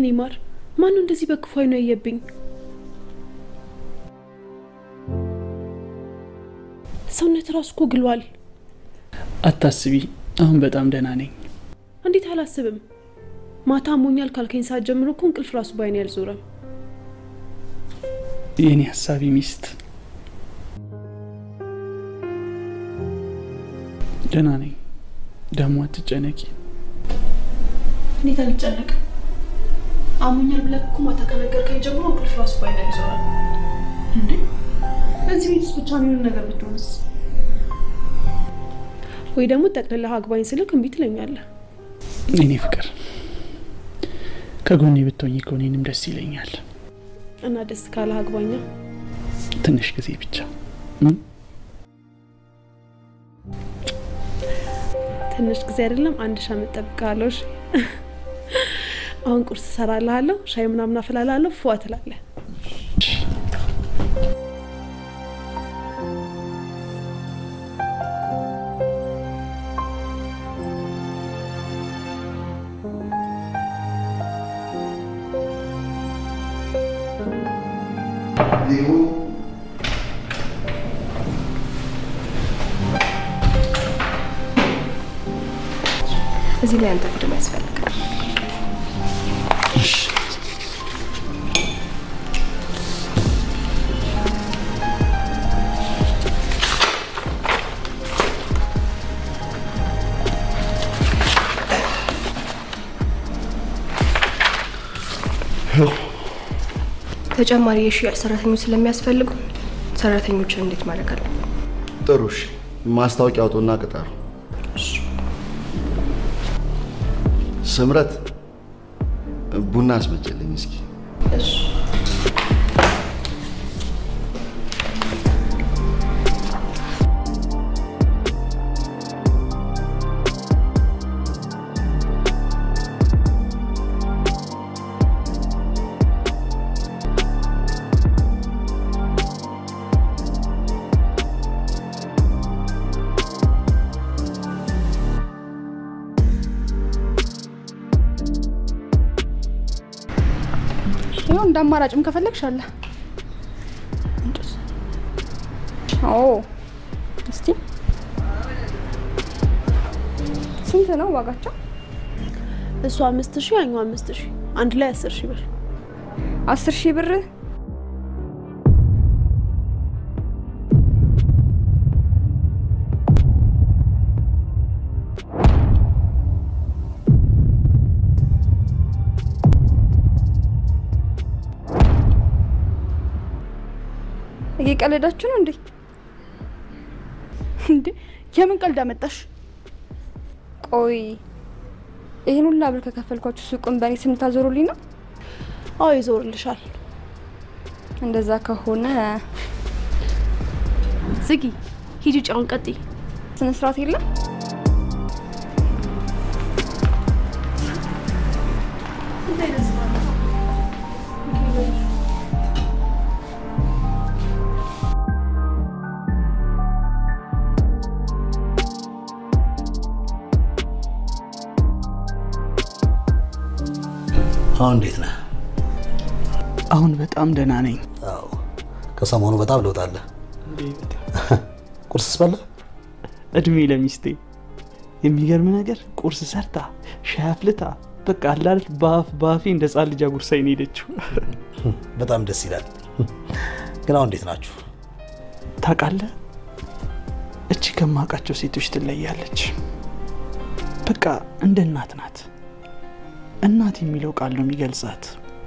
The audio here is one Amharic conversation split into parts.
የኔ ማር፣ ማነው እንደዚህ በክፉ አይኑ ያየብኝ? ሰውነት ራሱ እኮ ግሏል። አታስቢ፣ አሁን በጣም ደህና ነኝ። እንዴት አላስብም? ማታ አሞኛል ካልከኝ ሰዓት ጀምሮ እኮ እንቅልፍ ራሱ ባይኔ አልዞረም። የኔ ሀሳቢ ሚስት ደህና ነኝ። ደግሞ አትጨነቂ። እንዴት አልጨነቅም? አሞኛል ብለህ እኮ ማታ ከነገርከኝ ጀምሮ እንቅልፍ ራሱ ባይኔ አልዞረም። እንዴ በዚህ ቤት ውስጥ ብቻ የሚሆን ነገር ብትሆንስ? ወይ ደግሞ ጠቅልለህ አግባኝ ስልክ እምቢ ትለኛለህ። የኔ ፍቅር ከጎኔ ብትሆኝ እኮ እኔንም ደስ ይለኛል። እና ደስ ካለህ አግባኛ። ትንሽ ጊዜ ብቻ ትንሽ ጊዜ አይደለም አንድ ሺህ ዓመት እጠብቅሃለሁ። እሺ? አሁን ቁርስ እሰራልሃለሁ፣ ሻይ ምናምን አፈላልሃለሁ። ፏ ትላለህ። እዚህ ላይ አንተ ፊልም ያስፈልጋል። ተጨማሪ የሽያጭ ሰራተኞች ስለሚያስፈልጉ ሰራተኞችን እንዴት ማድረግ አለብን? ጥሩ እሺ። ማስታወቂያ አውጡና ቅጠሩ። ስምረት ቡና አስመጭልኝ እስኪ። ይኸው እንደ አማራጭም ከፈለግሽ አለ። ኦ እስቲ ስንት ነው ዋጋቸው? እሱ አምስት ሺህ ያኛው አምስት ሺህ አንድ ላይ አስር ሺህ ብር። አስር ሺህ ብር እየቀለዳችሁ ነው እንዴ? እንዴ የምን ቀልድ አመጣሽ? ቆይ ይህን ሁላ ብር ከከፈልኳችሁ ሱቁን በእኔ ስም ታዞሩልኝ ነው? አዎ ይዞርልሻል። እንደዛ ከሆነ ዝጊ፣ ሂጂ ጫውን ቀጥይ። ስነ ስርዓት የለም። አሁን እንዴት ነህ? አሁን በጣም ደህና ነኝ። አዎ ከሰሞኑ በጣም ለውጥ አለ። ቁርስስ በላ? እድሜ ለሚስቴ። የሚገርም ነገር ቁርስ ሰርታ ሻይ አፍልታ በቃ አላለት በአፍ በአፌ እንደ ህጻን ልጅ አጉርሳኝ ነው የሄደችው። በጣም ደስ ይላል። ግን አሁን እንዴት ናችሁ? ታውቃለህ፣ እቺ ከማውቃቸው ሴቶች ትለያለች። በቃ እንደ እናት ናት። እናት የሚለው ቃል ነው የሚገልጻት።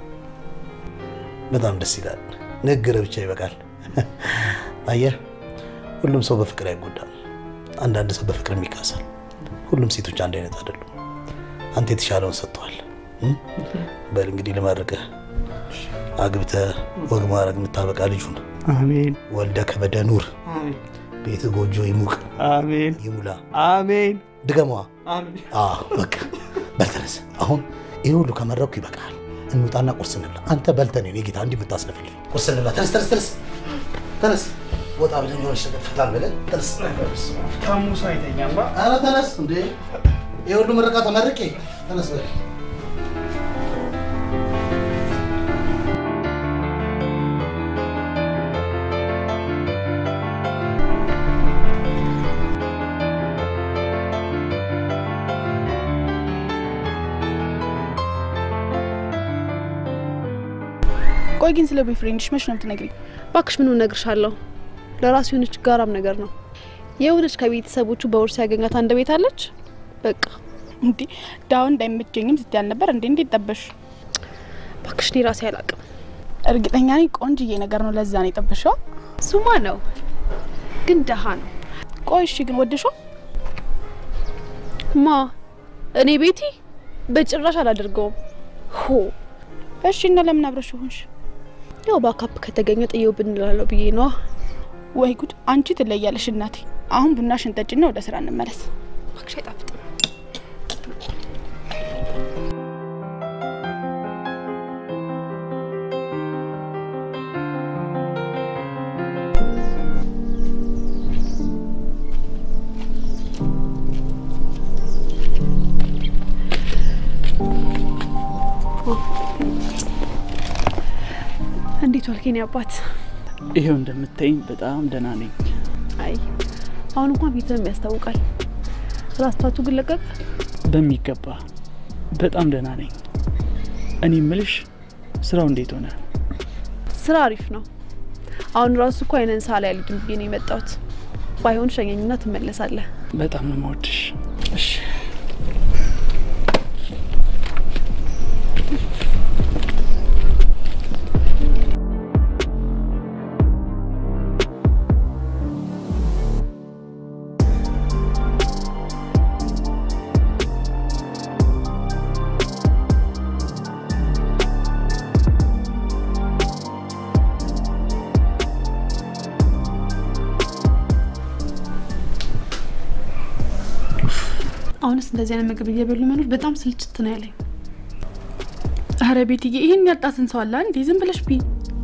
በጣም ደስ ይላል። ንግግር ብቻ ይበቃል። አየህ፣ ሁሉም ሰው በፍቅር አይጎዳም። አንዳንድ ሰው በፍቅር ይካሳል። ሁሉም ሴቶች አንድ አይነት አይደሉም። አንተ የተሻለውን ሰጥተዋል። በል እንግዲህ ልመርቅህ። አግብተህ ወግ ማድረግ የምታበቃ ልጁን አሜን። ወልደ ከበደ ኑር። ቤት ጎጆ ይሙቅ አሜን። ይሙላ። አሜን። ድገመዋ። አሜን። አዎ በቃ በተነስ። አሁን ይህ ሁሉ ከመረኩ ይበቃል። እንውጣና ቁርስ እንብላ። አንተ በልተህ ነው ጌታ እንዲህ የምታስለፍልኝ። ቁርስ እንብላ። ተነስ፣ ተነስ፣ ተነስ፣ ተነስ። ወጣ ብለን የሆነች ነገር ፈታን ብለን ተነስ። ታሙሳ አይተኛማ። ኧረ ተነስ እንዴ! ይህ ሁሉ ምረቃ ተመርቄ ተነስ በል ቆይ ግን ስለ ቦይፍሬንድሽ መች ነው የምትነግሪኝ? ባክሽ ምን እነግርሻለሁ? ለራሱ የሆነች ጋራም ነገር ነው። የሆነች ከቤተሰቦቹ በውርስ ያገኛት አንድ ቤት አለች። በቃ እንዴ ዳውን እንዳይመቸኝም ስትይ አልነበር እንዴ? እንዴት ጠበሽ? ባክሽ እኔ ራሴ አላቅም። እርግጠኛ ነኝ ቆንጅዬ ነገር ነው። ለዛ ነው የጠበሽው። ሱማ ነው ግን ደሃ ነው። ቆይ እሺ ግን ወደሽው? ማ እኔ ቤቲ በጭራሽ አላደርገውም። ሆ እሺ እና ለምን አብረሽ ሆንሽ? ያው ባካፕ ከተገኘ ጥየው ብንላለው ብዬ ነዋ። ወይ ጉድ! አንቺ ትለያለሽ እናቴ። አሁን ቡናሽን ጠጪና ወደ ስራ እንመለስ። ባክሽ አይጣፍጥም። እንዴት ዋልክ የኔ አባት? ይሄው እንደምታይኝ በጣም ደህና ነኝ። አይ አሁን እንኳን ፊትህም ያስታውቃል። ራስታቱ ግን ለቀቀ። በሚገባ በጣም ደህና ነኝ። እኔ ምልሽ ስራው እንዴት ሆነ? ስራ አሪፍ ነው። አሁን ራሱ እኮ አይነን ሳላ ያልድም ብዬ ነው የመጣሁት። ባይሆን ሸኘኝና ትመለሳለህ። በጣም ነው የምወድሽ። እሺ አሁንስ እንደዚህ አይነት ምግብ እየበሉ መኖር በጣም ስልችት ነው ያለኝ። አረ ቤትዬ ይህን ያጣትን ሰው አለ እንዴ? ዝም ብለሽ ቢ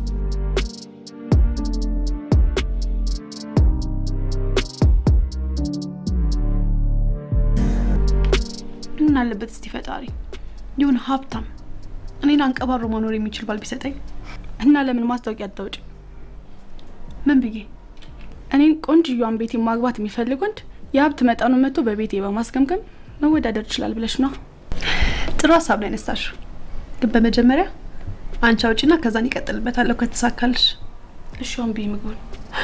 ምን አለበት እስቲ ፈጣሪ ይሁን ሀብታም እኔን አንቀባሮ መኖር የሚችል ባል ቢሰጠኝ እና ለምን ማስታወቂያ አታውጭ? ምን ብዬ እኔን ቆንጅዬዋን ቤቴ ማግባት የሚፈልግ ወንድ የሀብት መጠኑ መጥቶ በቤቴ በማስገምገም መወዳደር ይችላል ብለሽ ነው? ጥሩ ሀሳብ ነው ያነሳሽው። ግን በመጀመሪያ አንቺ አውጪና ከዛን ይቀጥልበታለሁ ከተሳካልሽ። እሺ አሁን ብይ ምግቡን።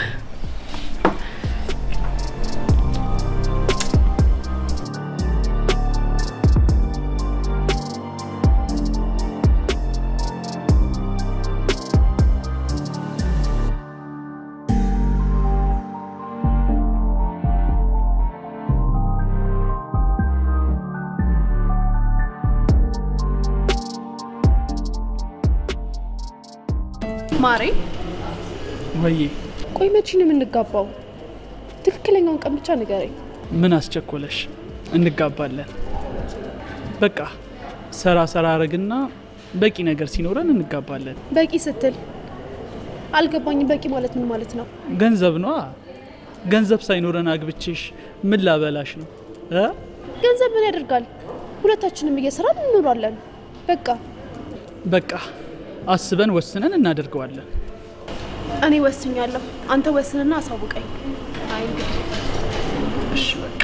ማሬ ወዬ ቆይ መቼ ነው የምንጋባው? ትክክለኛውን ቀን ብቻ ንገረኝ። ምን አስቸኮለሽ? እንጋባለን። በቃ ሰራ ሰራ አረግና በቂ ነገር ሲኖረን እንጋባለን። በቂ ስትል አልገባኝም። በቂ ማለት ምን ማለት ነው? ገንዘብ ነዋ። ገንዘብ ሳይኖረን አግብቼሽ ምን ላበላሽ ነው እ ገንዘብ ምን ያደርጋል? ሁለታችንም እየሰራን እንኖራለን። በቃ በቃ አስበን ወስነን እናደርገዋለን። እኔ ወስኛለሁ። አንተ ወስንና አሳውቀኝ። አይ እንግዲህ እሺ በቃ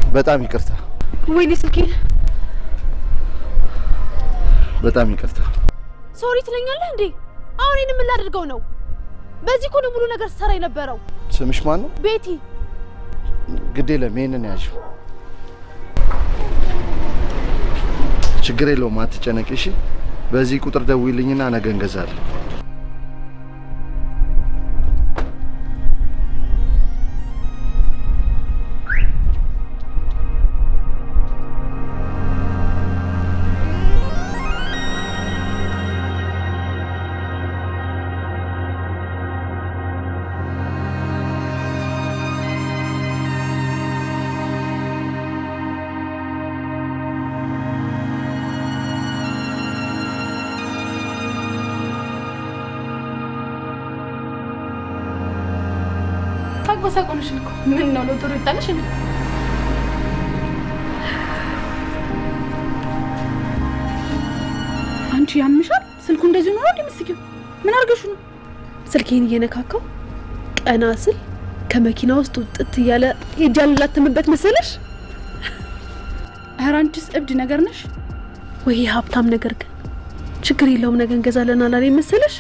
በጣም ይቅርታ፣ ወይኔ ስልኬን በጣም ይቅርታ። ሶሪ ትለኛለህ እንዴ? አሁን ይህን ምን ላደርገው ነው? በዚህ እኮ ነው ሙሉ ነገር ስሰራ የነበረው። ስምሽ ማን ነው? ቤቲ ግድ የለም ይሄንን ያዥው። ችግር የለውም አትጨነቂ። እሺ፣ በዚህ ቁጥር ደውይልኝና ነገ እንገዛለን። ታግበሳቆንሽ እኮ ምን ነው ለጥሩ ይጣለሽ እንዴ? አንቺ ያምሻል። ስልኩ እንደዚህ ኖሮ እንደምትስቂው ምን አድርገሽ ነው? ስልኬን እየነካካው ቀና ስል ከመኪና ውስጥ ውጥት እያለ ሄጃ ልላተምበት መሰለሽ? ኧረ አንቺስ እብድ ነገር ነሽ። ወይ ሀብታም ነገር ግን ችግር የለውም ነገ እንገዛለን አላለኝ መሰለሽ?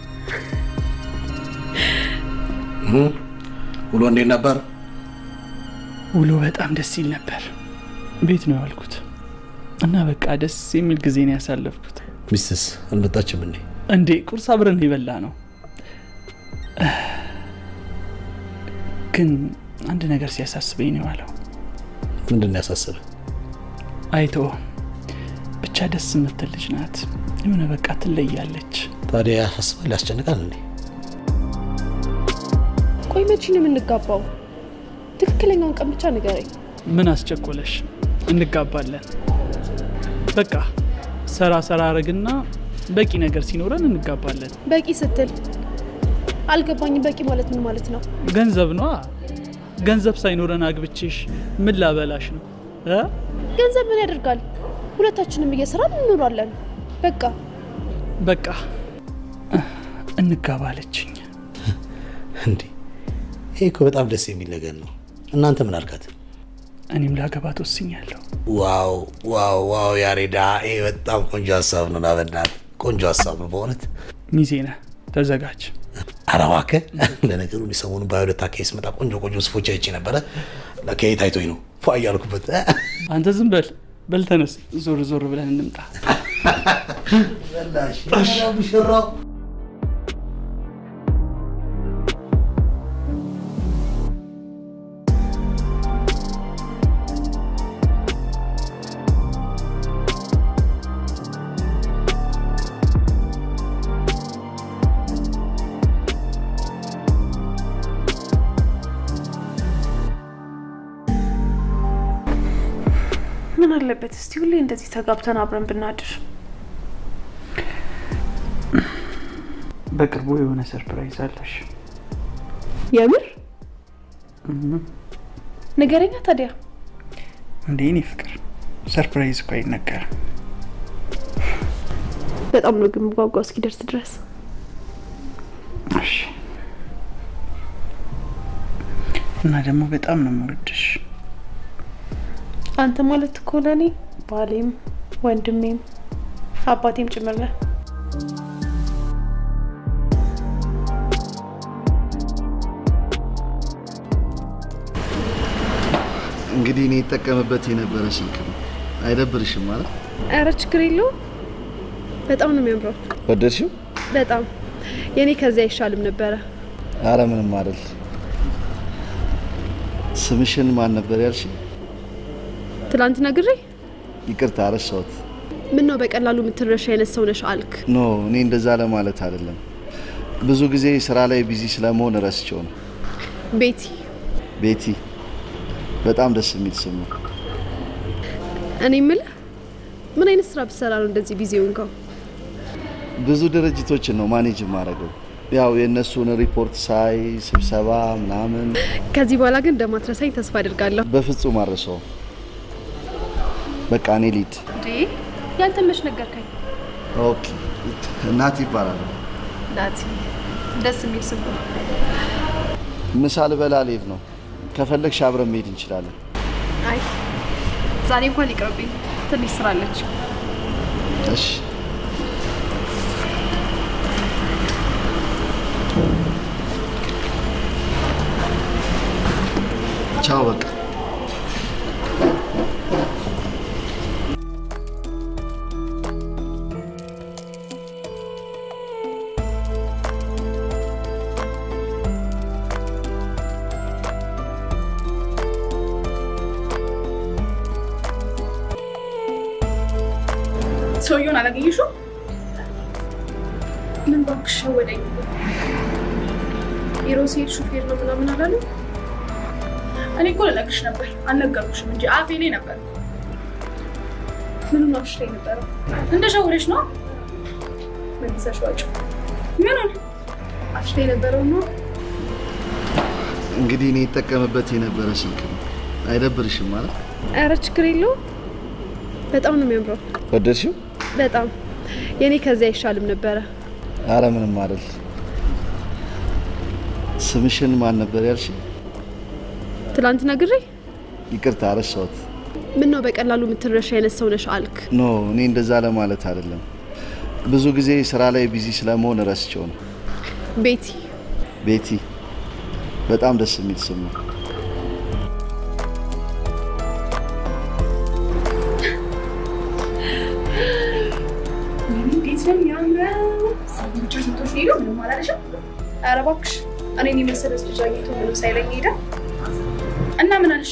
ውሎ እንዴት ነበር? ውሎ በጣም ደስ ይል ነበር። ቤት ነው ያልኩት እና በቃ ደስ የሚል ጊዜ ነው ያሳለፍኩት። ሚስትስ አልመጣችም እንዴ? እንዴ ቁርስ አብረን የበላ ነው። ግን አንድ ነገር ሲያሳስበኝ ነው የዋለው። ምንድን ነው ያሳሰበ? አይቶ ብቻ ደስ የምትል ልጅ ናት። የሆነ በቃ ትለያለች። ታዲያ ያሳስባል፣ ያስጨንቃል እንዴ? ቆይ መቼ ነው የምንጋባው? ትክክለኛውን ቀን ብቻ ንገረኝ። ምን አስቸኮለሽ? እንጋባለን። በቃ ሰራ ሰራ አረግና በቂ ነገር ሲኖረን እንጋባለን። በቂ ስትል አልገባኝም። በቂ ማለት ምን ማለት ነው? ገንዘብ ነዋ። ገንዘብ ሳይኖረን አግብቼሽ ምን ላበላሽ ነው እ? ገንዘብ ምን ያደርጋል? ሁለታችንም እየሰራን እንኖራለን። በቃ በቃ እንጋባለችኝ። እንዴ ይሄ እኮ በጣም ደስ የሚል ነገር ነው። እናንተ ምን አልካት? እኔም ላገባት ወስኛለሁ። ዋው ዋው ዋው! ያሬዳ ይሄ በጣም ቆንጆ ሀሳብ ነው። ናበናት ቆንጆ ሀሳብ ነው በእውነት። ሚዜ ነህ፣ ተዘጋጅ። ኧረ እባክህ ለነገሩ እኔ ሰሞኑን ባዮለት አካባቢ ስመጣ ቆንጆ ቆንጆ ስፎች አይቼ ነበረ። ለከየት አይቶኝ ነው ፏ እያልኩበት። አንተ ዝም በል በል፣ ተነስ፣ ዞር ዞር ብለን እንምጣ። ሙሽራው ምን አለበት እስቲ ሁሌ እንደዚህ ተጋብተን አብረን ብናድር። በቅርቡ የሆነ ሰርፕራይዝ አለሽ። የምር ንገረኛ ታዲያ። እንዴ እኔ ፍቅር ሰርፕራይዝ እኮ አይነገርም። በጣም ነው ግን ጓጓ እስኪደርስ ድረስ። እሺ። እና ደግሞ በጣም ነው የምወድሽ። አንተ ማለት እኮ ለእኔ ባሌም ወንድሜም አባቴም ጭምር ነህ። እንግዲህ እኔ ይጠቀምበት የነበረ ስልክ ነው። አይደብርሽም ማለት ኧረ ችግር የለውም። በጣም ነው የሚያምረው። ወደድሽው? በጣም የኔ ከዚያ አይሻልም ነበረ። አረ ምንም አይደል። ስምሽን ማን ነበር ያልሽ? ትላንት ነግሬ ይቅርታ ረሳሁት። ምን ነው በቀላሉ የምትረሻ አይነት ሰው ነሽ አልክ። ኖ እኔ እንደዛ ለማለት አይደለም። ብዙ ጊዜ ስራ ላይ ቢዚ ስለመሆን ረስቸው ነው። ቤቲ ቤቲ በጣም ደስ የሚል ስም ነው። እኔ የምልህ ምን አይነት ስራ ብትሰራ ነው እንደዚህ ቢዚ ሆንከው? ብዙ ድርጅቶችን ነው ማኔጅ የማደርገው። ያው የእነሱን ሪፖርት ሳይ ስብሰባ ምናምን ከዚህ በኋላ ግን እንደማትረሳኝ ተስፋ አድርጋለሁ። በፍጹም አረሰው። በቃ እኔ ሊድ እንዴ ያንተ መች ነገርከኝ? ኦኬ። እናት ይባላል። ናቲ ደስ የሚል ስም ነው። ምሳ ልበላ ልሄድ ነው። ከፈለግሽ አብረን መሄድ እንችላለን። አይ ዛሬ እንኳን ይቅርብኝ፣ ትንሽ ስራ አለች። እሺ ቻው በቃ ሰውየውን አላገኘሽው? ምን እባክሽ ሸወደኝ። ቢሮ ሲሄድ ሹፌር ነው ምናምን አላሉ። እኔ እኮ ልነግርሽ ነበር አልነገርኩሽም እንጂ አፌ ላይ ነበር። ምንም አፍሽ ላይ ነበረው። እንደሸወደሽ ነው መልሰሽ ዋጭ። ምኑን አፍሽ ላይ ነበረው ነው እንግዲህ እኔ ይጠቀምበት የነበረ ስልክ ነው። አይደብርሽም ማለት ኧረ ችግር የለውም። በጣም ነው የሚያምረው። ወደድሽው? በጣም የኔ ከዚያ አይሻልም ነበረ። አረ ምንም አይደል። ስምሽን ማን ነበር ያልሽ? ትላንት ነግሬ ይቅርታ ረሳሁት። ምን ነው በቀላሉ የምትረሻ አይነት ሰው ነሽ አልክ። ኖ እኔ እንደዛ ለማለት አይደለም። ብዙ ጊዜ ስራ ላይ ቢዚ ስለመሆን ረስቸው ነው። ቤቲ ቤቲ በጣም ደስ የሚል ስም ነው። እንዴት ነው የሚያምረው! ሰዎች ስንቶች ሄዱ ምንም አላለሽም? ኧረ እባክሽ እኔን የመሰለች ልጅ አግኝቶ ምንም ሳይለኝ ሄደ እና ምን አለሽ?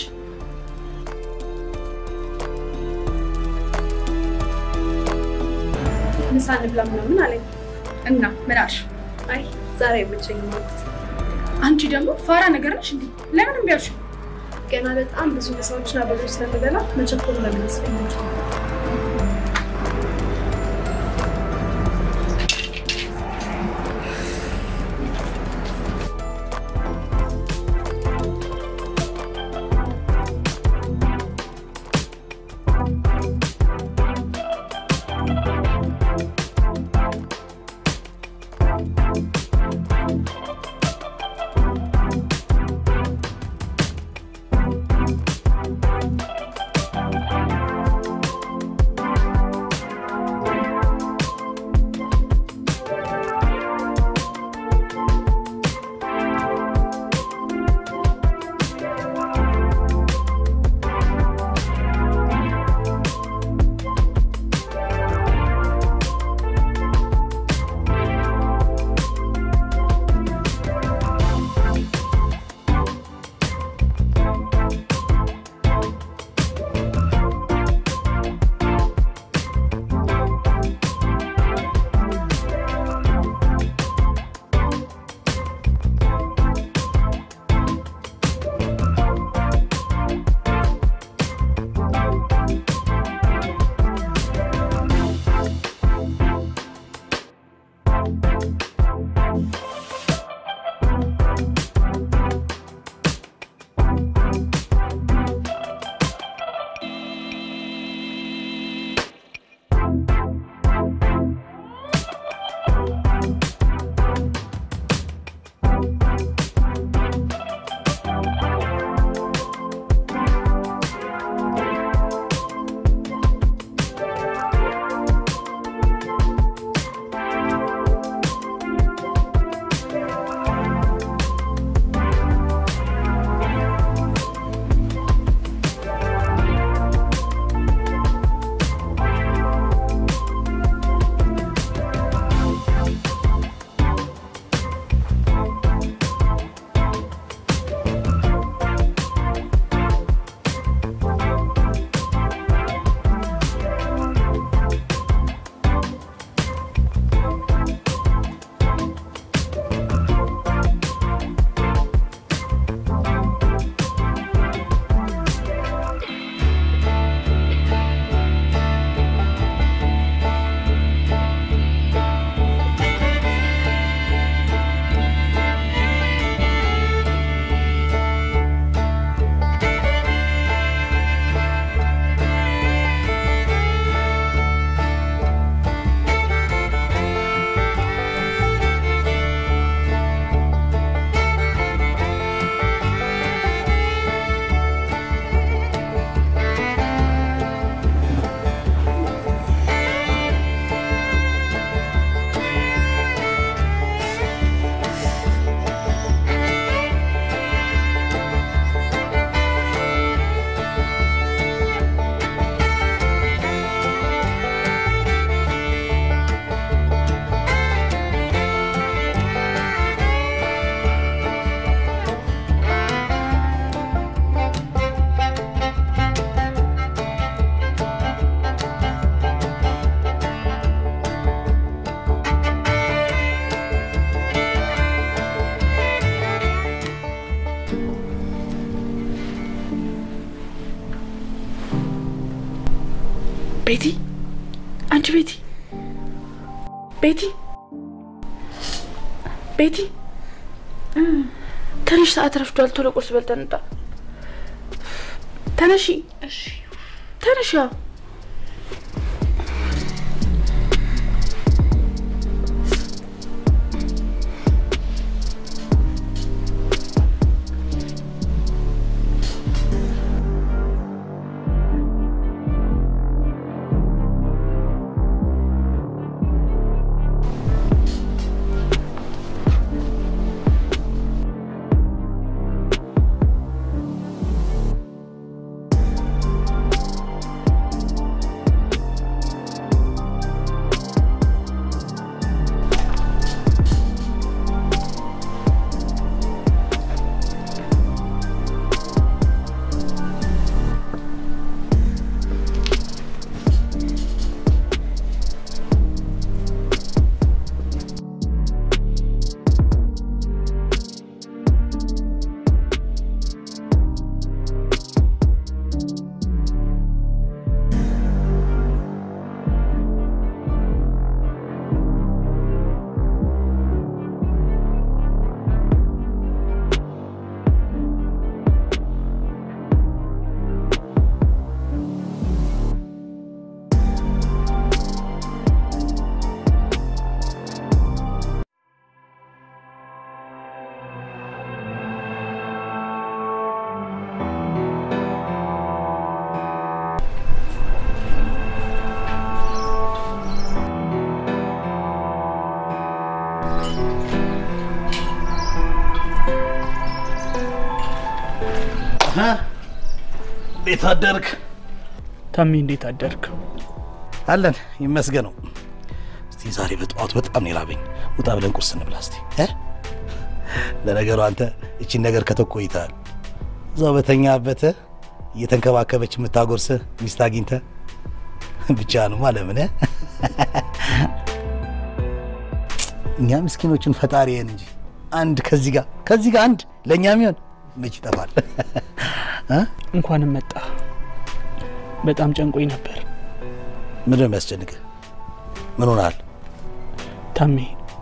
ምሳ እንብላ ምናምን አለኝ እና ምን አልሽ? አይ ዛሬ አይመቸኝም አልኩት። አንቺ ደግሞ ፋራ ነገር ነሽ እንዴ? ለምን እምቢ አልሽ? ገና በጣም ብዙ ምሳዎችን አብሬ ስለምበላ መቸኮሉ ለምን ይመስለኛል? ቤቲ፣ አንቺ ቤቲ፣ ቤቲ፣ ቤቲ፣ ትንሽ ሰዓት ረፍዷል። ቶሎ ቁርስ በልተን እንጣ። ተነሺ፣ እሺ፣ ተነሺ። እንዴት አደርክ? ታሜ እንዴት አደርክ? አለን ይመስገነው። እስቲ ዛሬ በጠዋቱ በጣም ነው የራበኝ። ውጣ ብለን ቁርስ እንብላ እስቲ እ ለነገሩ አንተ እቺን ነገር ከተው ቆይተሃል። እዛው በተኛበት እየተንከባከበች የምታጎርስህ ሚስት አግኝተህ ብቻህንማ ለምን እ? እኛ ምስኪኖችን ፈጣሪን እንጂ አንድ ከዚህ ጋር ከዚህ ጋር አንድ ለእኛ የሚሆን መች ይጠፋል? እ? እንኳንም መጣ። በጣም ጨንቆኝ ነበር ምንድን ነው የሚያስጨንቅህ? ምን ሆነሃል? ታሜ።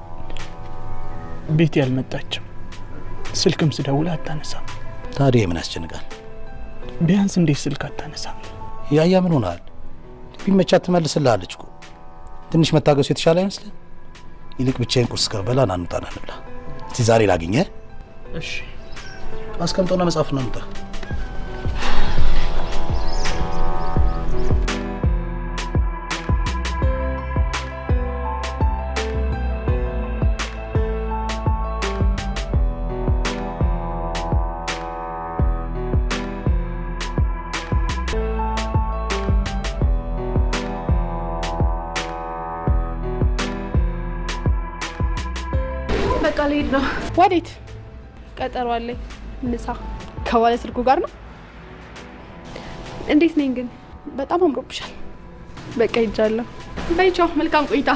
ቤት ያልመጣችም ስልክም ስደውል አታነሳም። ታዲያ ምን ያስጨንቃል? ቢያንስ እንዴት ስልክ አታነሳም? ያያ ምን ሆነሃል? ቢመቻት ትመልስልሃለች እኮ። ትንሽ መታገሱ የተሻለ አይመስልም? ይልቅ ብቻዬን ቁርስ ከበላ ና እንውጣና እንብላ። እስቲ ዛሬ ላግኘህ። እሺ አስቀምጠውና መጽሐፍ ነው እንውጣ። በቃ ልሄድ ነው። ወዴት? ቀጠሮ አለኝ። ምሳ ከባለ ስልኩ ጋር ነው። እንዴት ነኝ ግን? በጣም አምሮብሻል። በቃ ሂጃለሁ። በይ ቻው፣ መልካም ቆይታ።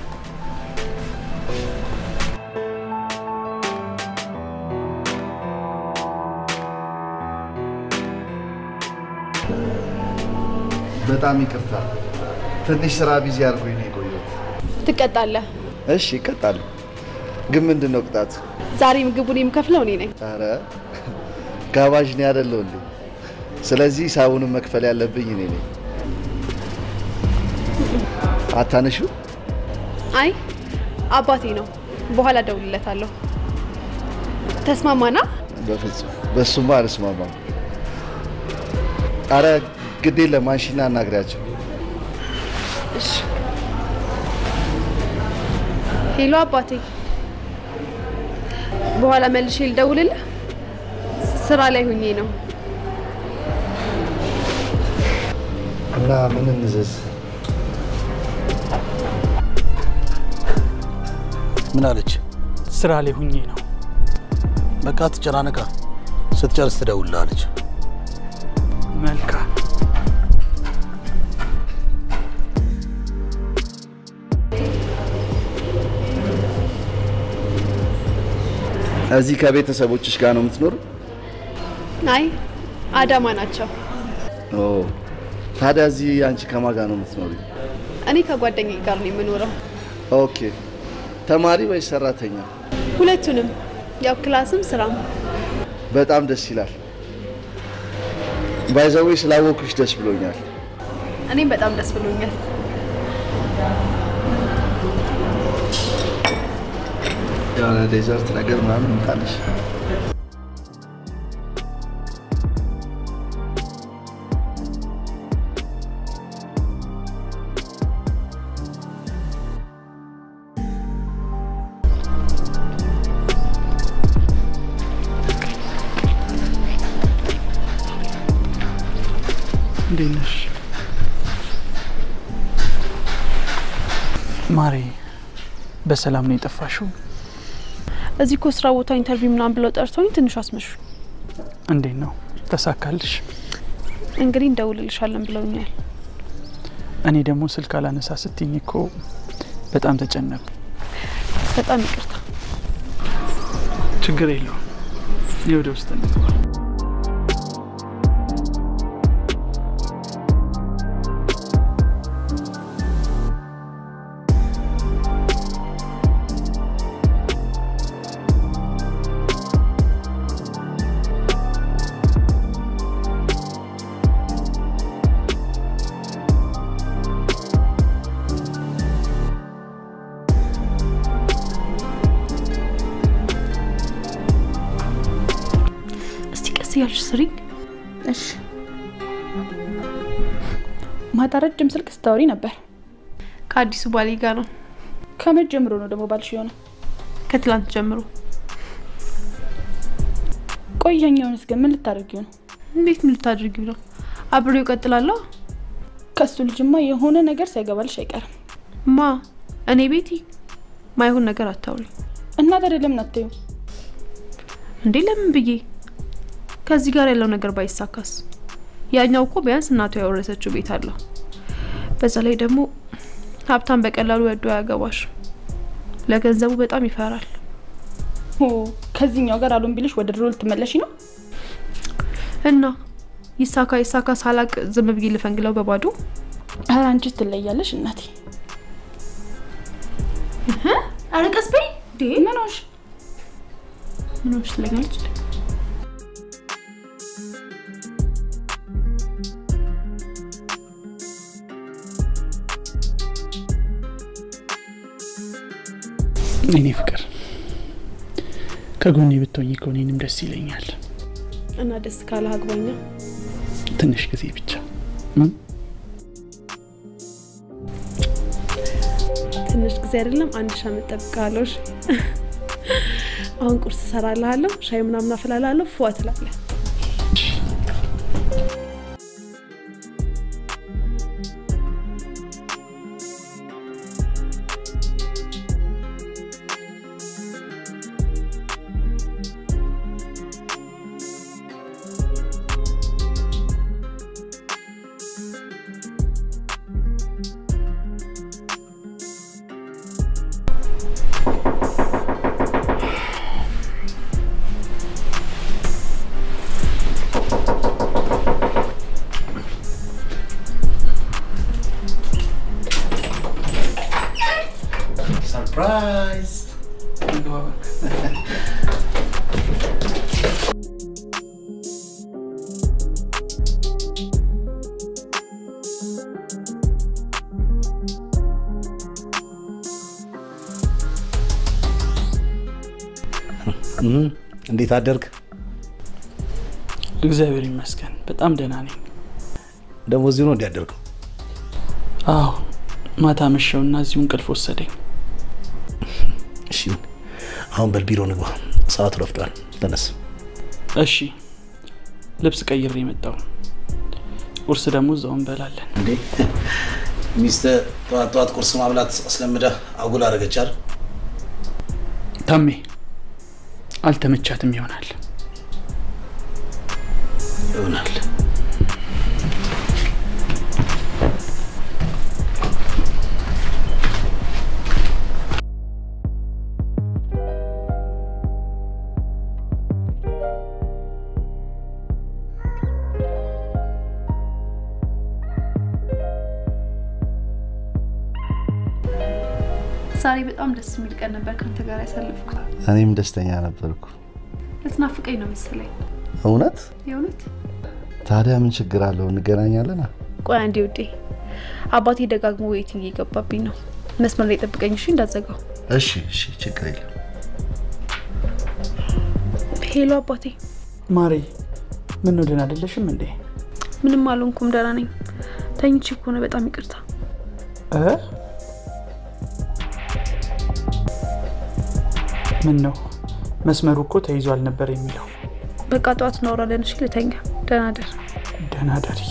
በጣም ይቅርታ፣ ትንሽ ስራ ቢዚ አድርጎኝ ነው የቆየሁት። ትቀጣለህ። እሺ እቀጣለሁ፣ ግን ምንድን ነው ቅጣት? ዛሬ ምግቡን የምከፍለው እኔ ነኝ። ኧረ ጋባዥ ነው ያደለው እንዴ? ስለዚህ ሂሳቡንም መክፈል ያለብኝ እኔ ነኝ። አታነሹ? አይ አባቴ ነው። በኋላ እደውልለታለሁ። ተስማማና? በፍጹም በሱማ አልስማማም። አረ ግዴ ለማንሽና አናግሪያቸው። እሺ። ሄሎ አባቴ፣ በኋላ መልሼ ልደውልልህ። ስራ ላይ ሁኜ ነው። እና ምን እንዘዝ? ምን አለች? ስራ ላይ ሁኜ ነው። በቃ ትጨናነቃ፣ ስትጨርስ ትደውልልሃለች። መልካም እዚህ ከቤተሰቦችሽ ጋር ነው የምትኖር? አይ አዳማ ናቸው። ኦ ታዲያ እዚህ አንቺ ከማን ጋር ነው የምትኖሪ? እኔ ከጓደኛዬ ጋር ነው የምኖረው። ኦኬ። ተማሪ ወይስ ሰራተኛ? ሁለቱንም፣ ያው ክላስም ስራም። በጣም ደስ ይላል። ባይዘዌ ስላወኩሽ ደስ ብሎኛል። እኔም በጣም ደስ ብሎኛል። የሆነ ዴዘርት ነገር ምናምን እንጣለሽ። እንዴት ነሽ ማሬ? በሰላም ነው የጠፋሽው? እዚህ እኮ ስራ ቦታ ኢንተርቪው ምናምን ብለው ጠርተውኝ ትንሽ አስመሹ። እንዴት ነው ተሳካልሽ? እንግዲህ እንደውልልሻለን ብለውኛል። እኔ ደግሞ ስልክ አላነሳ ስትኝ እኮ በጣም ተጨነቁ። በጣም ይቅርታ። ችግር የለውም። የወደ ውስጥ እንግባ። እስቲ ቀስ እያልሽ ስሪ። እሺ። ማታ ረጅም ስልክ ስታወሪ ነበር። ከአዲሱ ባሌ ጋር ነው። ከመቼ ጀምሮ ነው ደግሞ ባልሽ የሆነ? ከትላንት ጀምሮ። ቆየኛውንስ ግን ምን ልታደርጊው ነው? እንዴት ምን ልታደርጊው ነው? አብሬው እቀጥላለሁ። ከሱ ልጅማ የሆነ ነገር ሳይገባልሽ አይቀርም። ማ እኔ ቤቲ ማይሆን ነገር አታውሪ እና ታዲያ ለምን አታዩ? እንዴ ለምን ብዬ ከዚህ ጋር ያለው ነገር ባይሳካስ? ያኛው እኮ ቢያንስ እናቱ ያወረሰችው ቤት አለው። በዛ ላይ ደግሞ ሀብታም በቀላሉ ወዶ አያገባሽ። ለገንዘቡ በጣም ይፈራል። ኦ ከዚህኛው ጋር አሉን ቢልሽ ወደ ድሮ ልትመለሽ ነው? እና ይሳካ ይሳካ ሳላቅ ዝም ብዬ ልፈንግለው በባዶ። ኧረ አንቺስ ትለያለሽ እናቴ። ኧረ ቀስ በይ እንዴ! ምን ሆንሽ? ምን ሆንሽ ትለኛለች። እኔ ፍቅር ከጎኔ ብትሆኝ እኮ እኔንም ደስ ይለኛል። እና ደስ ካለ አግባኛ። ትንሽ ጊዜ ብቻ ትንሽ ጊዜ አይደለም አንድ ሺህ ዓመት ጠብቃለሁ። እሺ? አሁን ቁርስ እሰራልሃለሁ፣ ሻይ ምናምን አፈላልሃለሁ። ፏ ትላለህ። ሰርፕራይዝ! እም፣ እንዴት አደርግ? እግዚአብሔር ይመስገን በጣም ደህና ነኝ። ደግሞ እዚሁ ነው እንዲያደርገው? አዎ ማታ መሸውና እዚሁ እንቅልፍ ወሰደኝ። እሺ ይሁን። አሁን በል ቢሮ ንግባ፣ ሰዓቱ ረፍዷል። ተነስ። እሺ ልብስ ቀይሬ የመጣው ቁርስ ደግሞ እዛው እንበላለን። እንዴ ሚስትህ ጠዋት ጠዋት ቁርስ ማብላት አስለምደህ አጉል አደረገች አይደል? ታሜ አልተመቻትም ይሆናል። ይሆናል። ዛሬ በጣም ደስ የሚል ቀን ነበር ከአንተ ጋር ያሳለፍኩት። እኔም ደስተኛ ነበርኩ። ልትናፍቀኝ ነው መሰለኝ። እውነት? የእውነት ታዲያ ምን ችግር አለው? እንገናኛለን። ቆይ አንዴ ውዴ፣ አባቴ ደጋግሞ ዌይቲንግ እየገባብኝ ነው። መስመር ላይ ጠብቀኝ እሺ፣ እንዳዘጋው። እሺ፣ እሺ፣ ችግር የለም። ሄሎ አባቴ። ማሬ፣ ምን ነው ደህና አይደለሽም እንዴ? ምንም አልሆንኩም፣ ደህና ነኝ። ተኝቼ ከሆነ በጣም ይቅርታ። እ ምን ነው መስመሩ እኮ ተይዟል ነበር የሚለው። በቃ ጠዋት እናወራለን። እሺ፣ ልተኛ። ደህና ደር። ደህና ደሪ።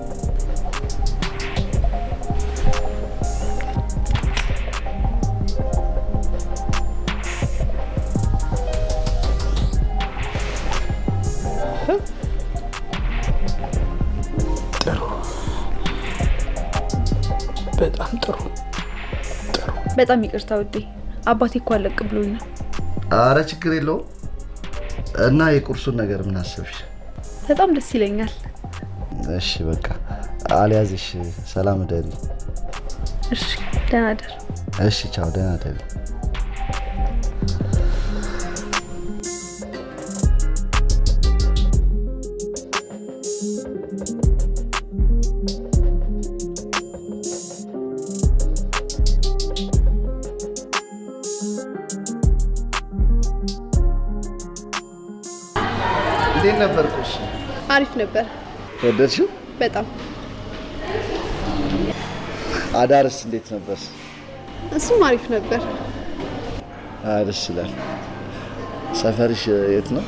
ጥሩ፣ በጣም ጥሩ ጥሩ። በጣም ይቅርታ ውዴ፣ አባቴ እኮ አለቅ ብሎኝ ነው። አረ ችግር የለውም። እና የቁርሱን ነገር ምን አሰብሽ? በጣም ደስ ይለኛል። እሺ በቃ አልያዝሽ። ሰላም እደሪ። እሺ፣ ደህና ደር። እሺ ቻው፣ ደህና እደሪ። እንዴት ነበር ቁርሱ? አሪፍ ነበር ወደድሽው? በጣም አዳርስ እንዴት ነበር? እሱም አሪፍ ነበር። አይ ደስ ይላል። ሰፈርሽ የት ነው?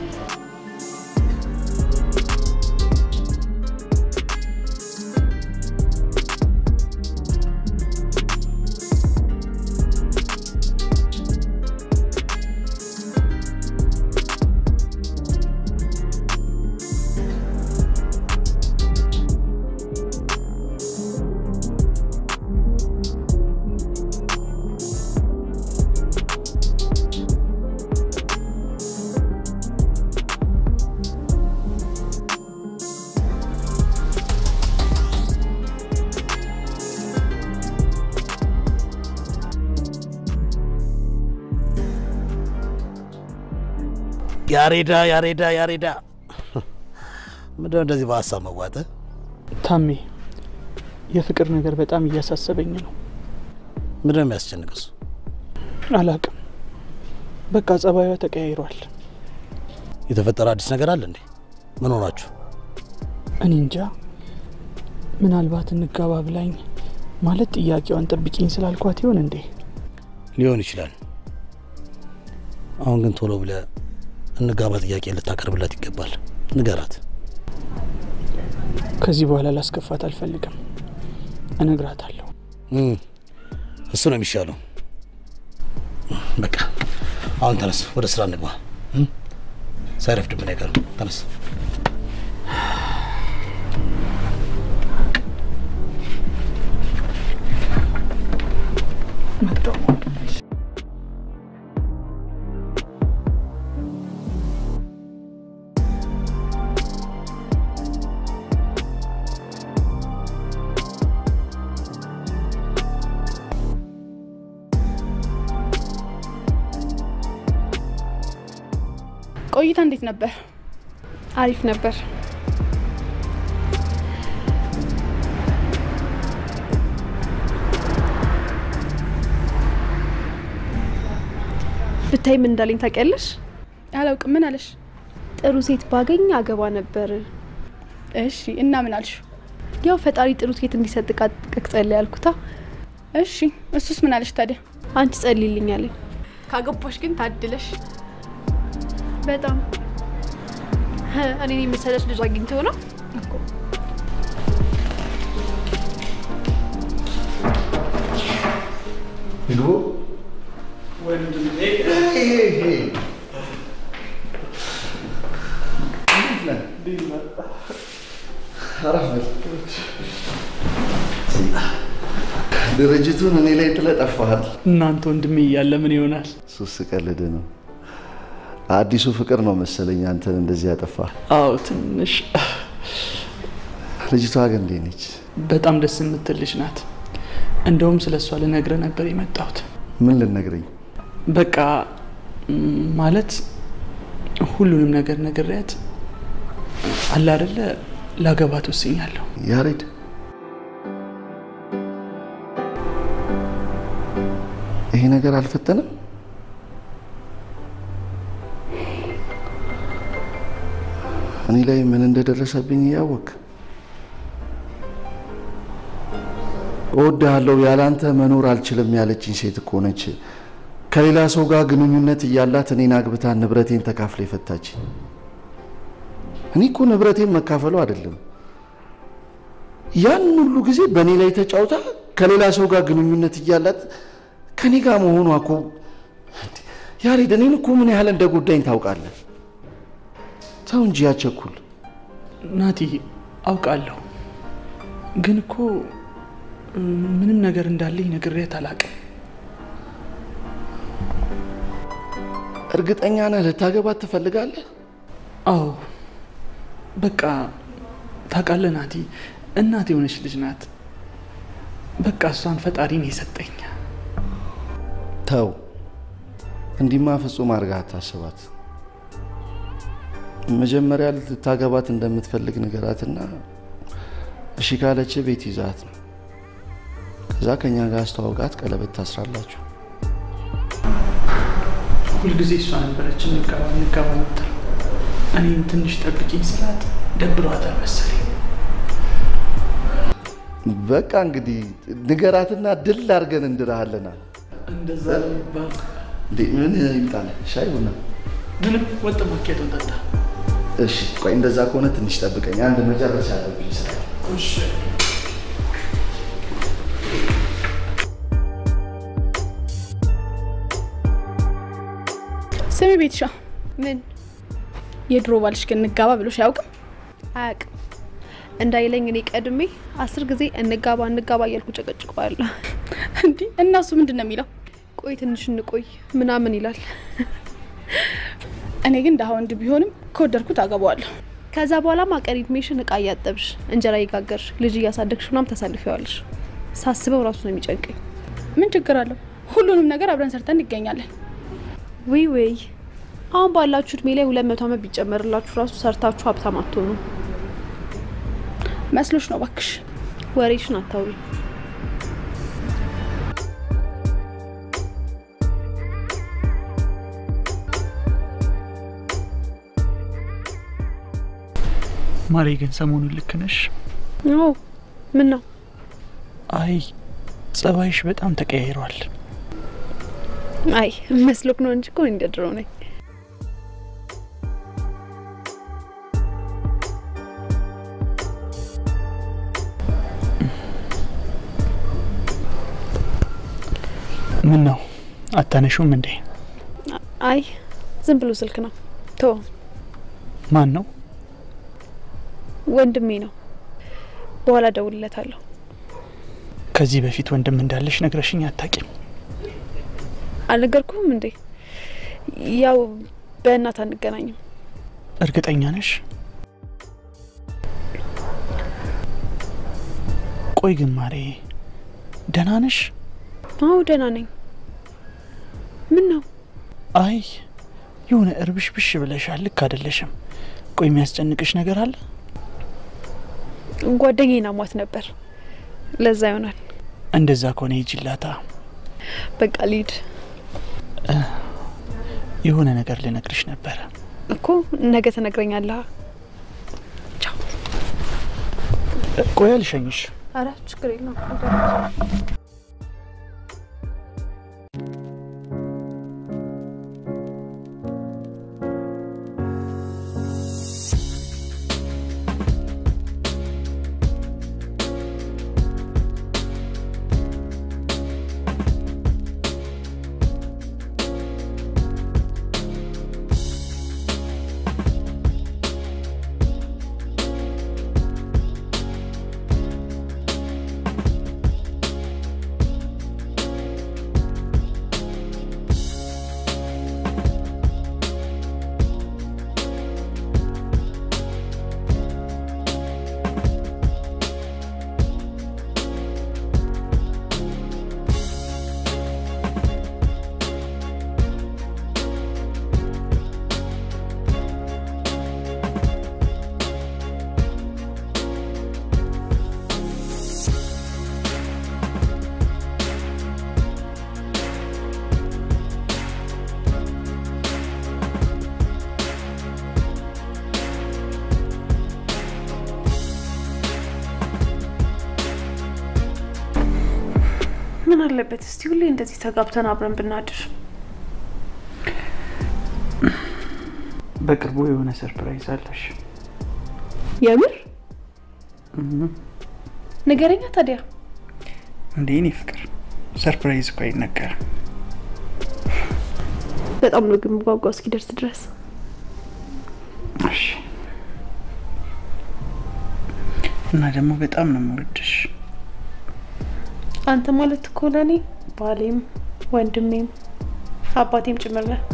ያሬዳ ያሬዳ ያሬዳ ምንድነው እንደዚህ በሀሳብ መዋጠ? ታሜ፣ የፍቅር ነገር በጣም እያሳሰበኝ ነው። ምንድነው የሚያስጨንቅ እሱ? አላቅም፣ በቃ ጸባዩ ተቀያይሯል። የተፈጠረ አዲስ ነገር አለ እንዴ? ምን ሆናችሁ? እኔ እንጃ። ምናልባት እንጋባ ብላኝ ማለት ጥያቄዋን ጠብቂኝ ስላልኳት ይሆን እንዴ? ሊሆን ይችላል። አሁን ግን ቶሎ ብለ እንጋባ ጥያቄ ልታቀርብላት ይገባል። ንገራት። ከዚህ በኋላ ላስከፋት አልፈልግም። እነግራታለሁ። እም፣ እሱ ነው የሚሻለው። በቃ አሁን ተነስ፣ ወደ ስራ እንግባ። እም፣ ሳይረፍድብን አይቀርም። ተነስ። ቆይታ እንዴት ነበር? አሪፍ ነበር። ብታይ ምን እንዳለኝ ታውቂያለሽ? አላውቅም። ምን አለሽ? ጥሩ ሴት ባገኝ አገባ ነበር። እሺ እና ምን አልሽ? ያው ፈጣሪ ጥሩ ሴት እንዲሰጥ ቃጥቀቅ ጸልይ ያልኩታ። እሺ እሱስ ምን አለሽ ታዲያ? አንቺ ጸልይልኝ አለኝ። ካገባሽ ግን ታድለሽ። በጣም እኔን የመሰለች ልጅ አግኝተው ነው ግቡ። ድርጅቱን እኔ ላይ ጥለህ ጠፋሃል። እናንተ ወንድሜ እያለ ምን ይሆናል? ሱስ ቀልድ ነው። አዲሱ ፍቅር ነው መሰለኝ አንተን እንደዚህ ያጠፋ። አዎ ትንሽ ልጅቷ ግን እንዴት ነች? በጣም ደስ የምትል ልጅ ናት። እንደውም ስለ እሷ ልነግርህ ነበር የመጣሁት። ምን ልነግረኝ? በቃ ም፣ ማለት ሁሉንም ነገር ነግሬያት አለ አይደለ ላገባት ወስኛለሁ። ያሬድ ይሄ ነገር አልፈተንም? እኔ ላይ ምን እንደደረሰብኝ እያወቅ እወድሃለሁ ያላንተ መኖር አልችልም ያለችኝ ሴት እኮ ነች። ከሌላ ሰው ጋር ግንኙነት እያላት እኔን አግብታ ንብረቴን ተካፍላ የፈታች። እኔ እኮ ንብረቴን መካፈሉ አይደለም ያን ሁሉ ጊዜ በእኔ ላይ ተጫውታ ከሌላ ሰው ጋር ግንኙነት እያላት ከኔ ጋር መሆኗ እኮ ያሬድ፣ እኔን እኮ ምን ያህል እንደ ጉዳኝ ታውቃለህ። ተው እንጂ ያቸኩል። ናቲ አውቃለሁ፣ ግን እኮ ም፣ ምንም ነገር እንዳለኝ ነግሬያት አላውቅም። እርግጠኛ ነህ ልታገባት ትፈልጋለህ? አዎ በቃ ታውቃለህ ናቲ፣ እናት የሆነች ልጅ ናት። በቃ እሷን ፈጣሪ ነው የሰጠኝ። ተው እንዲማ ፍጹም አድርገህ አታስባት። መጀመሪያ ልታገባት እንደምትፈልግ ንገራትና እሺ ካለች ቤት ይዛት ነው። ከዛ ከኛ ጋር አስተዋውቃት፣ ቀለበት ታስራላችሁ። ሁልጊዜ እሷ ነበረች እንጋባ እንጋባ ምትል። እኔም ትንሽ ጠብቂኝ ስላት ደብሯታል መሰለኝ። በቃ እንግዲህ ንገራትና ድል አድርገን እንድርሃለና እንደዛ ይባል እንዴ ምን ይምጣል? ሻይ ቡና? ምንም ወጥ ማኬቱን ጠጣ። እሺ ቆይ እንደዛ ከሆነ ትንሽ ጠብቀኝ፣ አንድ መጨረሻ አለብኝ ስራ። እሺ ስሚ ቤትሻ፣ ምን የድሮ ባልሽ ግን እንጋባ ብሎሽ አያውቅም? አያውቅም እንዳይለኝ እኔ ቀድሜ አስር ጊዜ እንጋባ እንጋባ እያልኩ ጨቀጭቀዋለሁ። እንዲህ እናሱ ምንድን ነው የሚለው? ቆይ ትንሽ እንቆይ ምናምን ይላል። እኔ ግን ደሀ ወንድ ቢሆንም ከወደድኩት አገባዋለሁ። ከዛ በኋላ ማቀሪ እድሜሽን እቃ እያጠብሽ እንጀራ እየጋገርሽ ልጅ እያሳደግሽ ምናምን ታሳልፊዋለሽ። ሳስበው ራሱ ነው የሚጨንቀኝ። ምን ችግር አለው? ሁሉንም ነገር አብረን ሰርተን እንገኛለን። ውይ ውይ አሁን ባላችሁ እድሜ ላይ ሁለት መቶ ዓመት ቢጨመርላችሁ ራሱ ሰርታችሁ ሀብታም አትሆኑ። መስሎሽ ነው ባክሽ። ወሬሽን አታውሪ። ማሬ ግን ሰሞኑን ልክ ነሽ። ኦ ምን ነው አይ ጸባይሽ በጣም ተቀያይሯል። አይ መስሎክ ነው እንጂ እኮ እኔ እንደ ድሮ ነኝ። ምን ነው አታነሹም እንዴ? አይ ዝም ብሎ ስልክ ነው። ቶ ማን ነው? ወንድሜ ነው። በኋላ ደውልለታለሁ። ከዚህ በፊት ወንድም እንዳለሽ ነግረሽኝ አታቂም። አልነገርኩህም እንዴ? ያው በእናት አንገናኝም። እርግጠኛ ነሽ? ቆይ ግን ማሬ ደህና ነሽ? አዎ ደህና ነኝ። ምን ነው አይ የሆነ እርብሽ ብሽ ብለሻል። ልክ አይደለሽም። ቆይ የሚያስጨንቅሽ ነገር አለ? ጓደኛዬን አሟት ነበር። ለዛ ይሆናል። እንደዛ ከሆነ ሂጂላታ። በቃ ልሂድ የሆነ ነገር ልነግርሽ ነበረ። እኮ ነገ ትነግረኛለህ። ቻው። ቆይ አልሸኝሽ። አረ ችግር የለውም። ምን አለበት እስቲ ሁሌ እንደዚህ ተጋብተን አብረን ብናድር። በቅርቡ የሆነ ሰርፕራይዝ አለሽ። የምር ንገረኛ ታዲያ። እንዴ እኔ ፍቅር ሰርፕራይዝ እኮ አይነገርም። በጣም ነው ግን ጓጓ እስኪደርስ ድረስ። እሺ። እና ደግሞ በጣም ነው የምወድሽ። አንተ ማለት እኮ ለእኔ ባሌም ወንድሜም አባቴም ጭምር ነህ።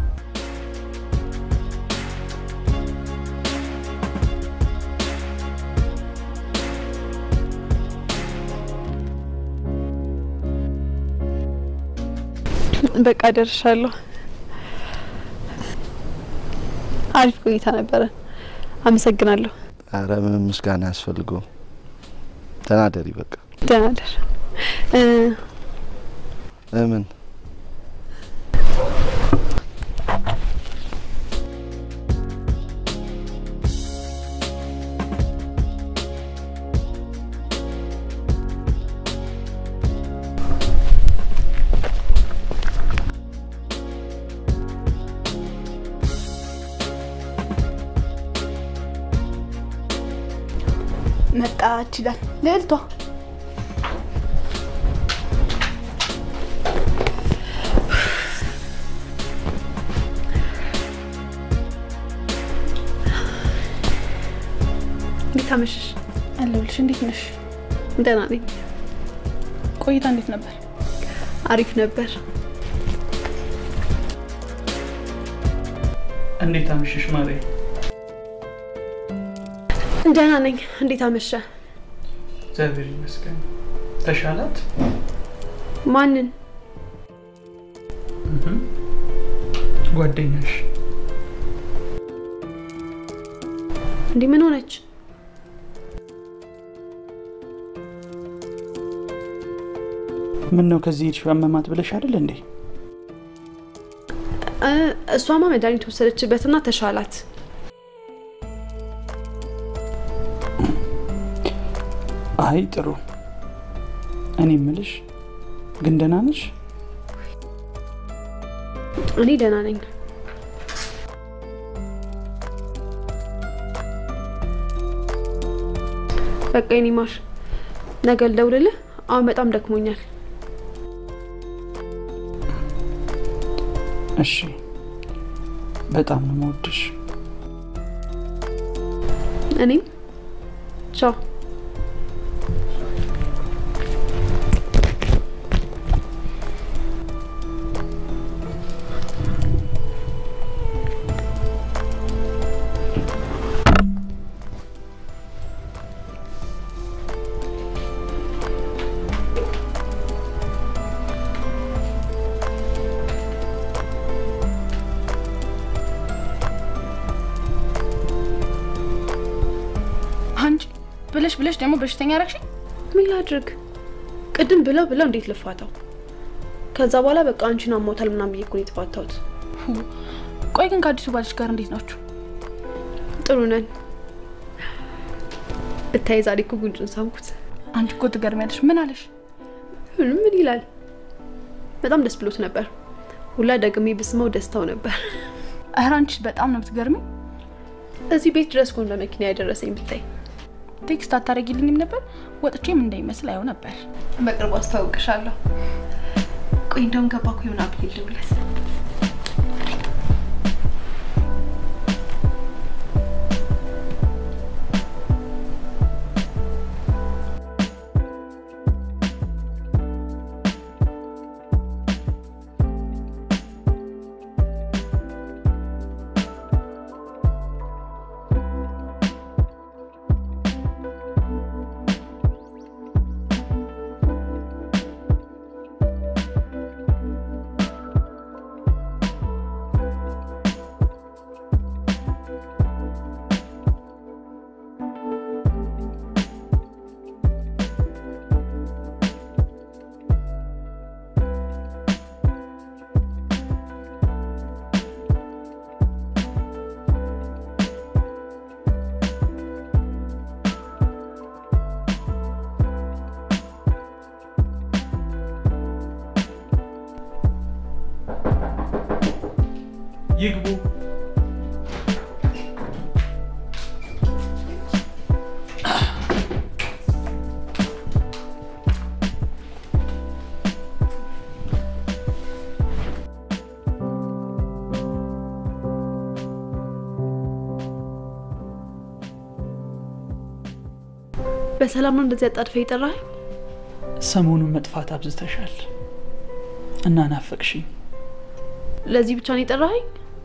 በቃ ደርሻለሁ። አሪፍ ቆይታ ነበረ። አመሰግናለሁ። አረ ምንም ምስጋና ያስፈልገው። ተናደሪ በቃ ደህና ደር። እ፣ ለምን መጣች ይላል ልዕልቷ። እንዴት አመሸሽ? አለሁልሽ። እንዴት ነሽ? ደህና ነኝ። ቆይታ እንዴት ነበር? አሪፍ ነበር። እንዴት አመሸሽ ማሬ? ደህና ነኝ። እንዴት አመሸ? እግዚአብሔር ይመስገን። ተሻላት? ማንን? እህ፣ ጓደኛሽ እንዲህ ምን ሆነች? ምን ነው ከዚህ ሄድሽ አመማት ብለሽ አይደል እንዴ? እ፣ እሷማ መድኃኒት ወሰደችበትና ተሻላት። አይ ጥሩ። እኔ እምልሽ ግን ደህና ነሽ? እኔ ደህና ነኝ። በቃ የኔ ማር ነገ ልደውልልህ። አሁን በጣም ደክሞኛል። እሺ፣ በጣም ነው የምወድሽ። እኔም ቻው። አንቺ ብለሽ ብለሽ ደግሞ በሽተኛ ረግሽኝ። ምን ላድርግ? ቅድም ብለው ብለው እንዴት ልፋታው? ከዛ በኋላ በቃ አንቺን አሞታል ምናምን ብዬ እኮ ነው የተፋታሁት። ቆይ ግን ከአዲሱ ባልሽ ጋር እንዴት ናችሁ? ጥሩ ነን። ብታይ ዛሬ እኮ ጉንጩን ሳምኩት። አንቺ እኮ ትገርሚያለሽ። ምን አለሽ? ምን ምን ይላል? በጣም ደስ ብሎት ነበር። ሁላ ደግሜ ብስመው ደስታው ነበር። እህር አንቺ በጣም ነው የምትገርሚ። እዚህ ቤት ድረስ ኮን በመኪና ያደረሰኝ ብታይ። ቴክስት አታደርጊልኝም ነበር? ወጥቼም እንዳይመስል አየው ነበር። በቅርቡ አስተዋውቅሻለሁ። ቆይ እንደውም ገባኩ ይሆን አብል ልደውልለት። ይግቡ። በሰላም ነው እንደዚህ አጣድፈ የጠራኸኝ? ሰሞኑን መጥፋት አብዝተሻል እና ናፈቅሽኝ። ለዚህ ብቻ ነው የጠራኸኝ?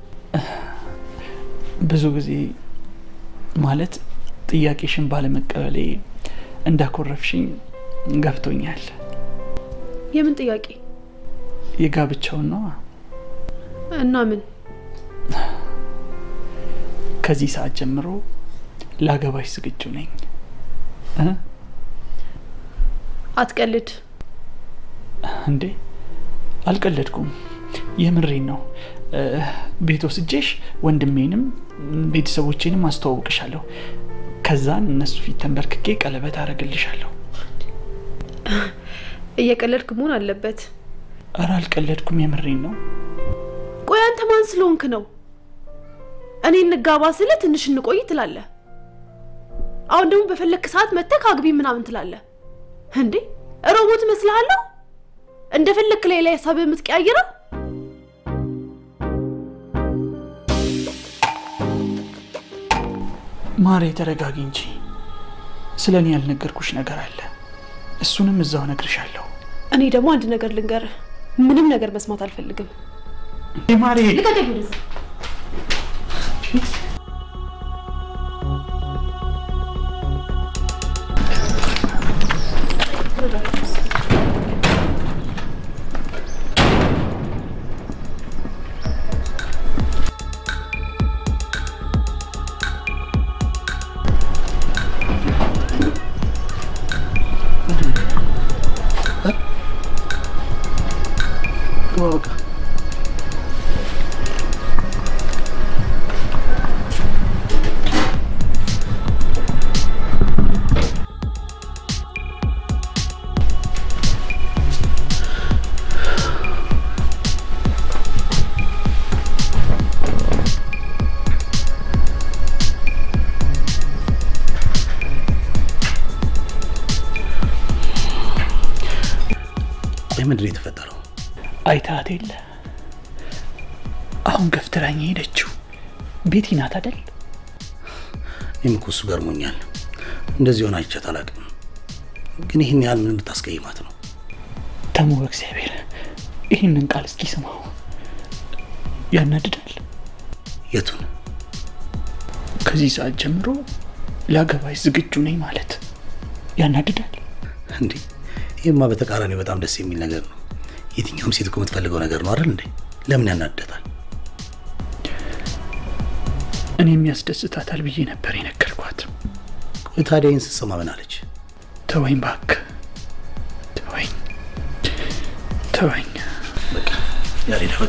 ብዙ ጊዜ ማለት ጥያቄሽን ባለመቀበሌ እንዳኮረፍሽኝ ገብቶኛል። የምን ጥያቄ የጋብቻውን ነዋ። እና ምን? ከዚህ ሰዓት ጀምሮ ላገባሽ ዝግጁ ነኝ። እ? አትቀልድ። እንዴ አልቀለድኩም፣ የምሬን ነው። እ፣ ቤት ወስጄሽ ወንድሜንም ቤተሰቦቼንም አስተዋውቅሻለሁ። ከዛን እነሱ ፊት ተንበርክኬ ቀለበት አረግልሻለሁ። እየቀለድክ መሆን አለበት። እረ አልቀለድኩም፣ የምሬን ነው። ቆይ አንተ ማን ስለሆንክ ነው እኔ እንጋባ ስለ ትንሽ እንቆይ ትላለህ? አሁን ደግሞ በፈለክ ሰዓት መተክ አግቢ ምናምን ትላለህ እንዴ? ሮቦት እመስልሃለሁ? እንደፈለክ ላይ ላይ ሀሳብ የምትቀያይረው ማሬ ተረጋጊ እንጂ ስለ እኔ ያልነገርኩሽ ነገር አለ። እሱንም እዛው እነግርሻለሁ። እኔ ደግሞ አንድ ነገር ልንገርህ፣ ምንም ነገር መስማት አልፈልግም። ማሬ ልቀቀኝ ወደዛ። በቃ ቆይ ምንድን ነው የተፈጠረው? አይታት የለ አሁን ገፍትራኝ ሄደችው ቤቲ ናት አደል? እኔም እኮ እሱ ገርሞኛል። እንደዚህ ሆነ አይቻት አላውቅም። ግን ይህን ያህል ምን ብታስቀይማት ነው? ተሙ በእግዚአብሔር ይህንን ቃል እስኪ ስማው። ያናድዳል። የቱን? ከዚህ ሰዓት ጀምሮ ላገባሽ ዝግጁ ነኝ ማለት ያናድዳል። እንዴ ይህማ በተቃራኒው በጣም ደስ የሚል ነገር ነው። የትኛውም ሴት እኮ የምትፈልገው ነገር ነው አይደል እንዴ? ለምን ያናድዳታል? እኔም ያስደስታታል ብዬ ነበር የነገርኳት። ቆይ ታዲያ ይህን ስትሰማ ምን አለች? ተወኝ እባክህ፣ ተወኝ፣ ተወኝ። ያሬዳ በቃ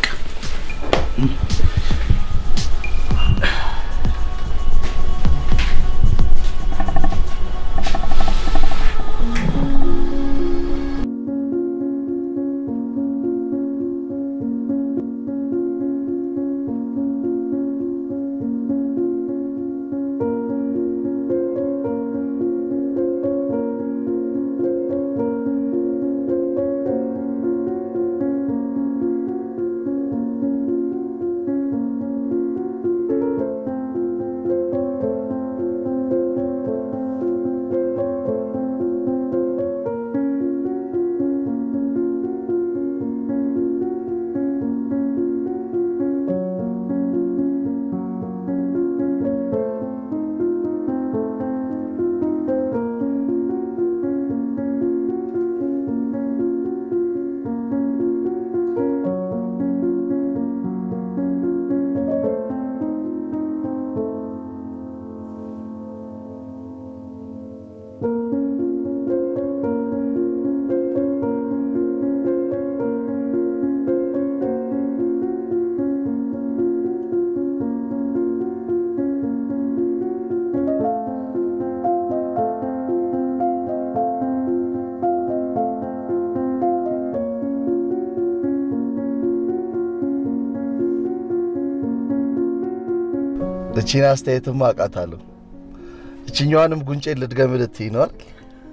እቺን አስተያየትማ አውቃታለሁ። እችኛዋንም ጉንጬን ልድገም ልትይ ነው አይደል?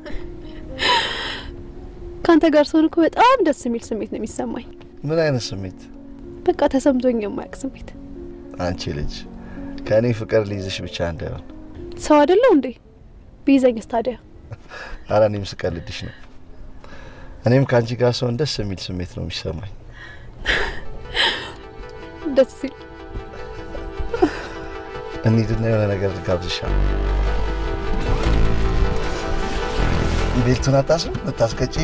ከአንተ ጋር ስሆን እኮ በጣም ደስ የሚል ስሜት ነው የሚሰማኝ። ምን አይነት ስሜት? በቃ ተሰምቶኝ የማያውቅ ስሜት። አንቺ ልጅ ከእኔ ፍቅር ሊይዝሽ ብቻ እንዳይሆን። ሰው አይደለው እንዴ? ቢይዘኝስ ታዲያ? አረ እኔም ስቀልድሽ ነው። እኔም ከአንቺ ጋር ስሆን ደስ የሚል ስሜት ነው የሚሰማኝ። ደስ ሲል እንሂድና የሆነ ነገር ልጋብዝሻል። ቤልቱን አታስም ልታስቀጪ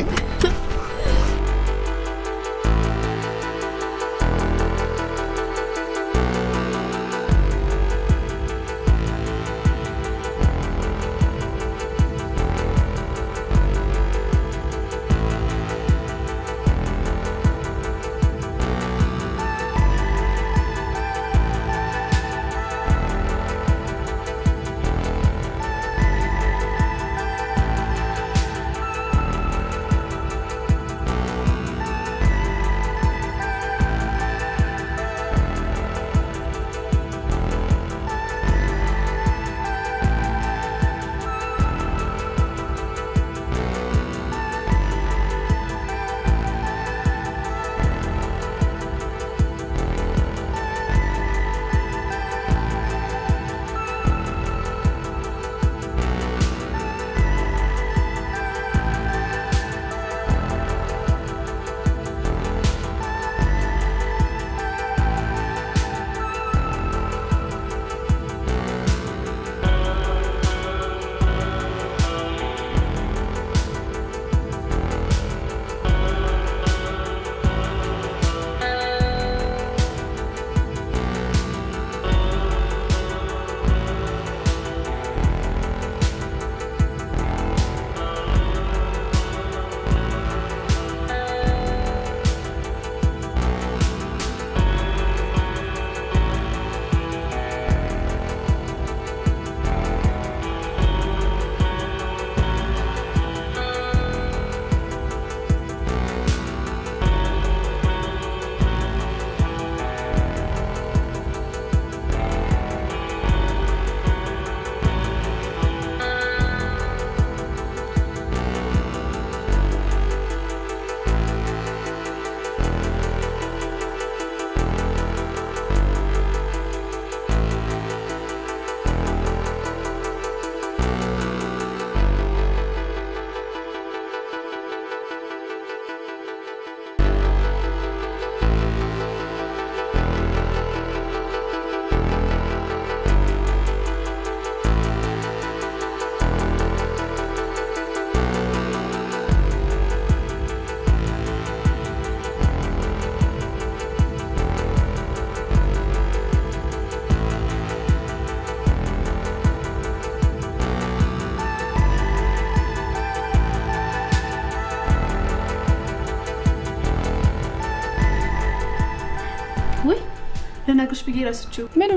ወይ ልነግርሽ ብዬ ረስችው። ምኑ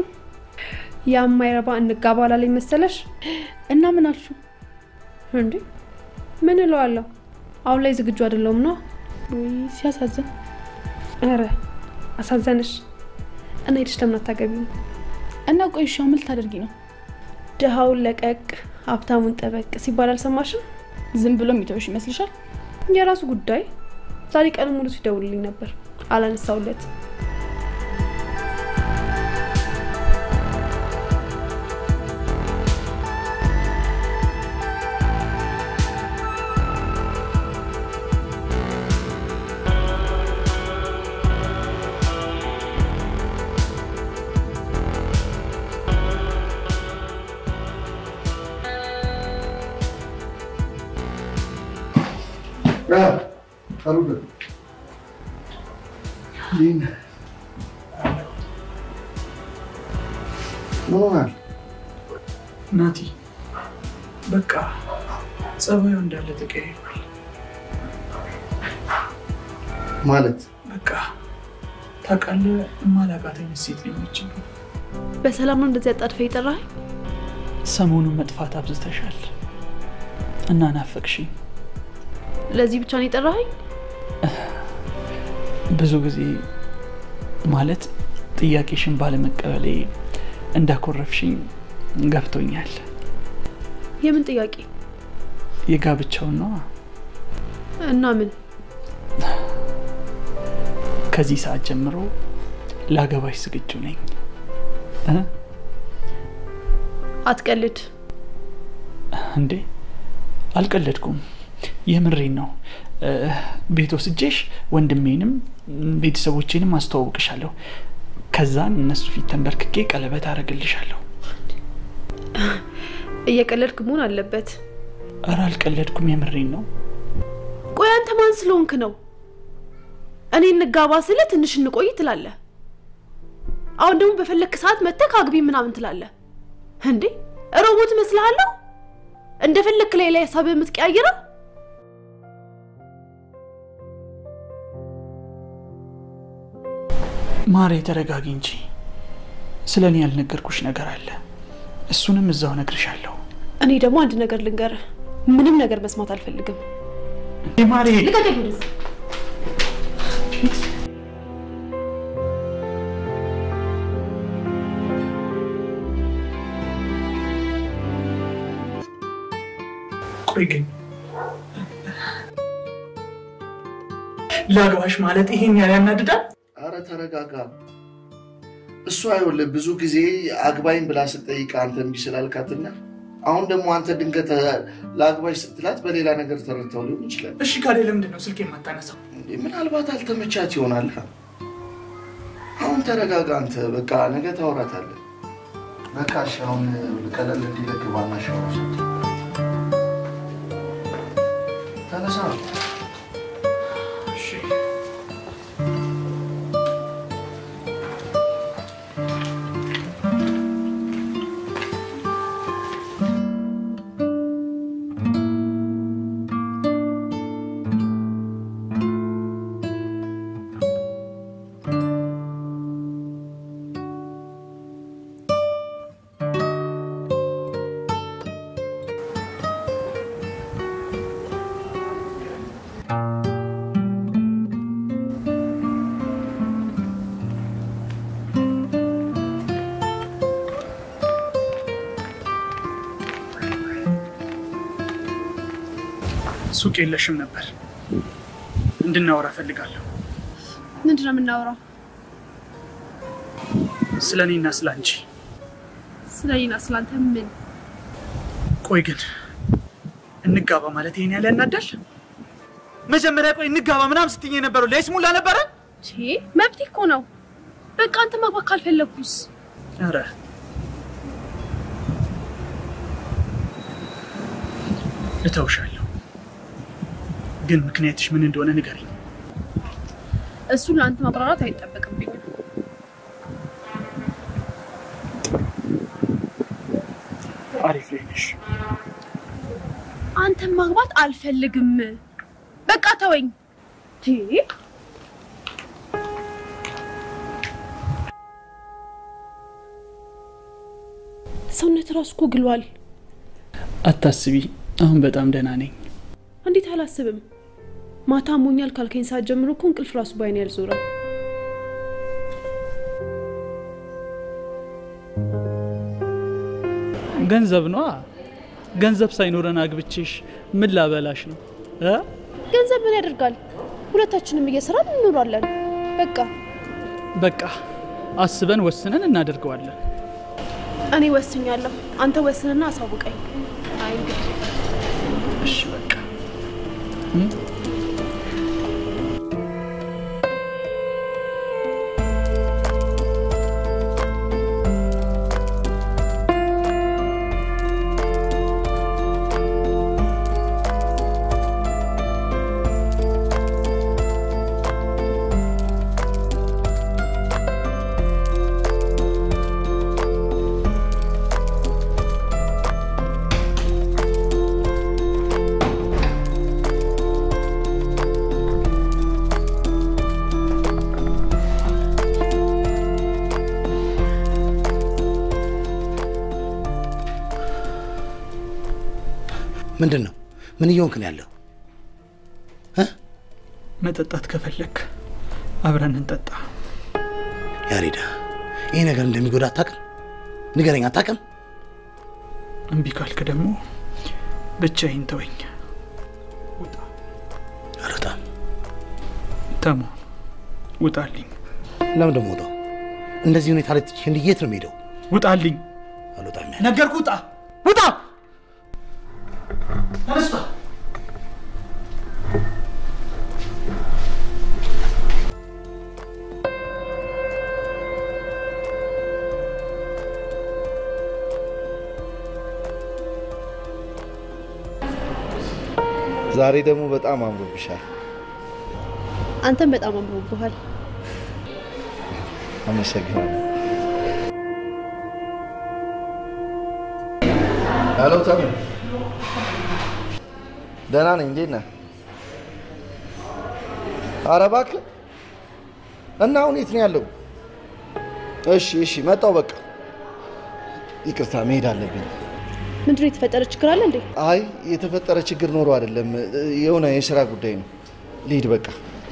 ያ የማይረባ እንጋባ አላለኝ መሰለሽ? እና ምን አልሹ? እንዴ ምን እለዋለሁ? አሁን ላይ ዝግጁ አይደለሁም ነው። ውይ ሲያሳዝን። ኧረ አሳዘንሽ። እና ሄድሽ ለምን አታገቢም? እና ቆይ እሺ፣ አሁን ምን ልታደርጊ ነው? ድሃውን ለቀቅ ሀብታሙን ጠበቅ ሲባል አልሰማሽም? ዝም ብሎ የሚተውሽ ይመስልሻል? የራሱ ጉዳይ። ዛሬ ቀን ሙሉ ሲደውልልኝ ነበር፣ አላነሳውለት። ምን ሆናል? ናቲ በቃ ጸባዩ እንዳለ ተቀያይሯል። ማለት በቃ ታውቃለህ፣ የማላውቃተኝ ሴት ሊሆነች በሰላም ነው እንደዚህ አጣድፈ የጠራኸኝ? ሰሞኑን መጥፋት አብዝተሻል እና ናፈቅሽኝ። ለዚህ ብቻ ነው የጠራኸኝ? ብዙ ጊዜ ማለት ጥያቄሽን ባለመቀበሌ እንዳኮረፍሽኝ ገብቶኛል። የምን ጥያቄ የጋብቻውን ነዋ። እና ምን ከዚህ ሰዓት ጀምሮ ላገባሽ ዝግጁ ነኝ እ? አትቀልድ። እንዴ አልቀለድኩም፣ የምሬን ነው። እ፣ ቤት ወስጄሽ ወንድሜንም ቤተሰቦቼንም አስተዋውቅሻለሁ። ከዛን እነሱ ፊት ተንበርክኬ ቀለበት አረግልሻለሁ። እየቀለድክ መሆን አለበት። እረ አልቀለድኩም፣ የምሬን ነው። ቆይ አንተ ማን ስለሆንክ ነው እኔ እንጋባ ስለ ትንሽ እንቆይ ትላለህ? አሁን ደግሞ በፈለክ ሰዓት መተህ አግቢ ምናምን ትላለህ እንዴ? ሮቦት እመስልሃለሁ? እንደፈለክ ላይ ላይ ሀሳብ የምትቀያይረው ማሬ ተረጋጊ እንጂ ስለ እኔ ያልነገርኩሽ ነገር አለ። እሱንም እዛው እነግርሻለሁ። እኔ ደግሞ አንድ ነገር ልንገርህ፣ ምንም ነገር መስማት አልፈልግም። እንዴ ማሬ ልቀቀኝ ወደዚህ። ቆይ ግን ላግባሽ ማለት ይሄን ያህል ያናድዳል? አረ ተረጋጋ። እሷ አይወልህ ብዙ ጊዜ አግባኝ ብላ ስጠይቅ አንተ እምቢ ስላልካትና አሁን ደግሞ አንተ ድንገት ለአግባሽ ስትላት በሌላ ነገር ተረድተው ሊሆን ይችላል። እሺ ካሌ ለምንድን ነው ስልክ የማታነሳው? እንዴ ምናልባት አልተመቻት ይሆናል። አሁን ተረጋጋ አንተ። በቃ ነገ ታወራታለህ። በቃ እሺ፣ አሁን ቀለል እንዲለቅ ባና ሻወር ውሰድ። ተነሳ። እሺ ሱቅ የለሽም ነበር። እንድናወራ እፈልጋለሁ። ምንድን ነው የምናወራው? ስለ እኔና ስለ አንቺ። ስለ እኔና ስለ አንተ ምን? ቆይ ግን እንጋባ ማለት ይሄን ያህል ያናዳል? መጀመሪያ ቆይ እንጋባ ምናምን ስትይኝ የነበረው ለይስሙላ ነበረ? ቼ መብቴ እኮ ነው። በቃ አንተ ማግባት ካልፈለግኩስ? ኧረ እተውሻለሁ፣ ግን ምክንያትሽ ምን እንደሆነ ንገሪኝ። እሱን ለአንተ ማብራራት አይጠበቅብኝም። አሪፍ ላይ ነሽ። አንተን ማግባት አልፈልግም። በቃ ተወኝ። ቴ ሰውነት ራሱ እኮ ግሏል። አታስቢ፣ አሁን በጣም ደህና ነኝ። እንዴት አላስብም? ማታ አሞኛል ካልከኝ ሰዓት ጀምሮ እኮ እንቅልፍ ራሱ ባይኔ ያልዞረም። ገንዘብ ነዋ። ገንዘብ ሳይኖረን አግብቼሽ ምን ላበላሽ ነው እ? ገንዘብ ምን ያደርጋል? ሁለታችንም እየሰራን እንኖራለን። በቃ በቃ አስበን ወስነን እናደርገዋለን። እኔ ወስኛለሁ። አንተ ወስንና አሳውቀኝ። አይ እንግዲህ እሺ በቃ ምንድን ነው? ምን እየሆንክ ነው ያለው? መጠጣት ከፈለክ አብረን እንጠጣ። ያሬዳ፣ ይሄ ነገር እንደሚጎዳ አታውቅም? ንገረኝ፣ አታውቅም? እምቢ ካልክ ደግሞ ብቻዬን ተወኝ። ውጣ አልወጣም። ተሞ ውጣልኝ፣ ለምን ደግሞ ወጣው? እንደዚህ ሁኔታ ላይ ትቼ እንዲህ የት ነው የምሄደው? ውጣልኝ። አልወጣም። ነገርኩህ፣ ውጣ፣ ውጣ። ተነስቷ ዛሬ ደግሞ በጣም አምሮብሻል። አንተም በጣም አምሮብሃል። አመሰግናለሁ። ሄሎ ተሙ፣ ደህና ነኝ። እንዴት ነህ? ኧረ እባክህ እና አሁን የት ነው ያለው? እሺ እሺ፣ መጣሁ። በቃ ይቅርታ፣ መሄድ አለብኝ። ምንድነው የተፈጠረ ችግር አለ እንዴ? አይ የተፈጠረ ችግር ኖሮ አይደለም፣ የሆነ የስራ ጉዳይ ነው። ልሂድ በቃ።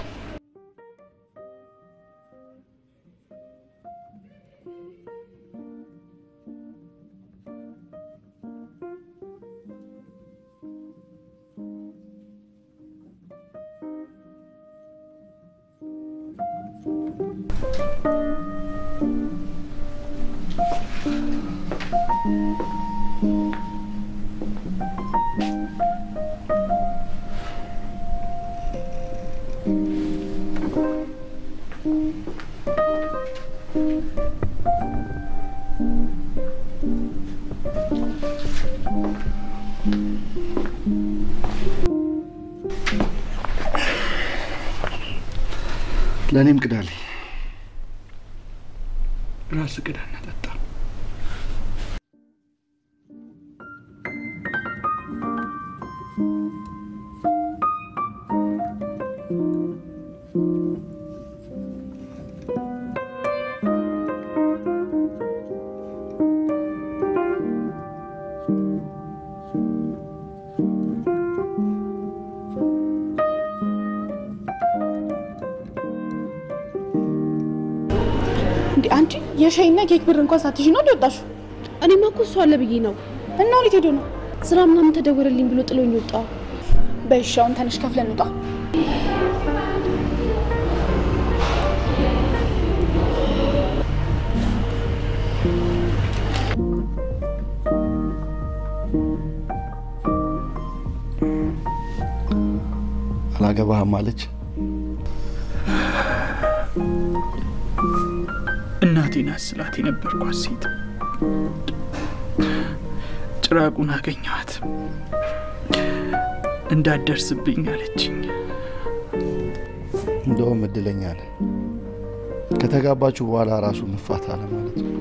ለእኔም ቅዳልኝ። ራስህ ቅዳና ጠጣ። እንዴ አንቺ የሻይና ኬክ ብር እንኳን ሳትይዥ ነው እንደወጣሹ? እኔማ እኮ እሱ አለ ብዬ ነው። እና ወዴት ሄዶ ነው? ስራ ምናምን ተደወለልኝ ብሎ ጥሎኝ ወጣ። በይሻውን ተነሽ ከፍለን እንውጣ። አላገባህም አለች። እናቴን አስላት የነበርኳት ሴት ጭራቁን አገኘኋት። እንዳትደርስብኝ አለችኝ። እንደውም እድለኛ ነህ። ከተጋባችሁ በኋላ ራሱ መፋት አለ ማለት ነው።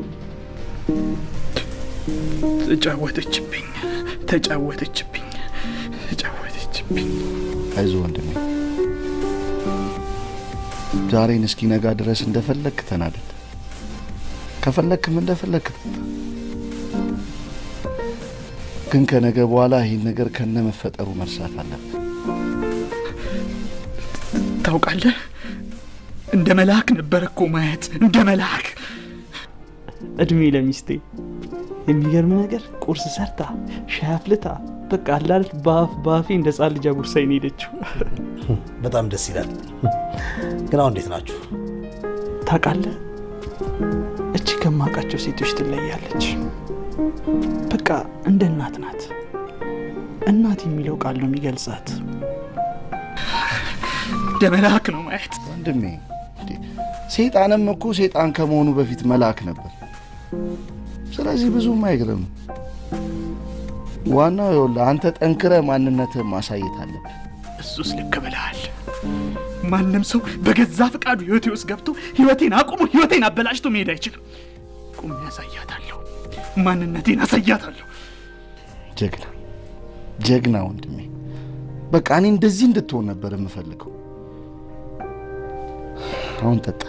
ተጫወተችብኝ፣ ተጫወተችብኝ፣ ተጫወተችብኝ። አይዞህ ወንድሜ፣ ዛሬን እስኪነጋ ድረስ እንደፈለግክ ተናደድ፣ ከፈለግክም እንደፈለግክ ጠጣ። ግን ከነገ በኋላ ይህን ነገር ከነ መፈጠሩ መርሳት አለብን። ታውቃለህ፣ እንደ መልአክ ነበር እኮ ማየት፣ እንደ መልአክ። እድሜ ለሚስቴ። የሚገርም ነገር ቁርስ ሰርታ ሻይ አፍልታ በቃ አላለት በአፍ በአፌ እንደ ጻን ልጅ አጉርሳኝ ነው የሄደችው። በጣም ደስ ይላል። ግን አሁን እንዴት ናችሁ? ታውቃለህ፣ እቺ ከማውቃቸው ሴቶች ትለያለች። በቃ እንደ እናት ናት። እናት የሚለው ቃል ነው የሚገልጻት። እንደ መልአክ ነው ማየት። ወንድሜ እንዴ፣ ሴጣንም እኮ ሴጣን ከመሆኑ በፊት መልአክ ነበር። ስለዚህ ብዙም አይግርም። ዋናው ይኸውልህ አንተ ጠንክረ ማንነትህን ማሳየት አለብህ። እሱስ ልክ ብለሃል። ማንም ሰው በገዛ ፈቃዱ ህይወቴ ውስጥ ገብቶ ህይወቴን አቁሞ ህይወቴን አበላሽቶ መሄድ አይችልም። ቁሜ ያሳያታለሁ፣ ማንነቴን አሳያታለሁ። ጀግና ጀግና ወንድሜ። በቃ እኔ እንደዚህ እንድትሆን ነበር የምፈልገው። አሁን ጠጣ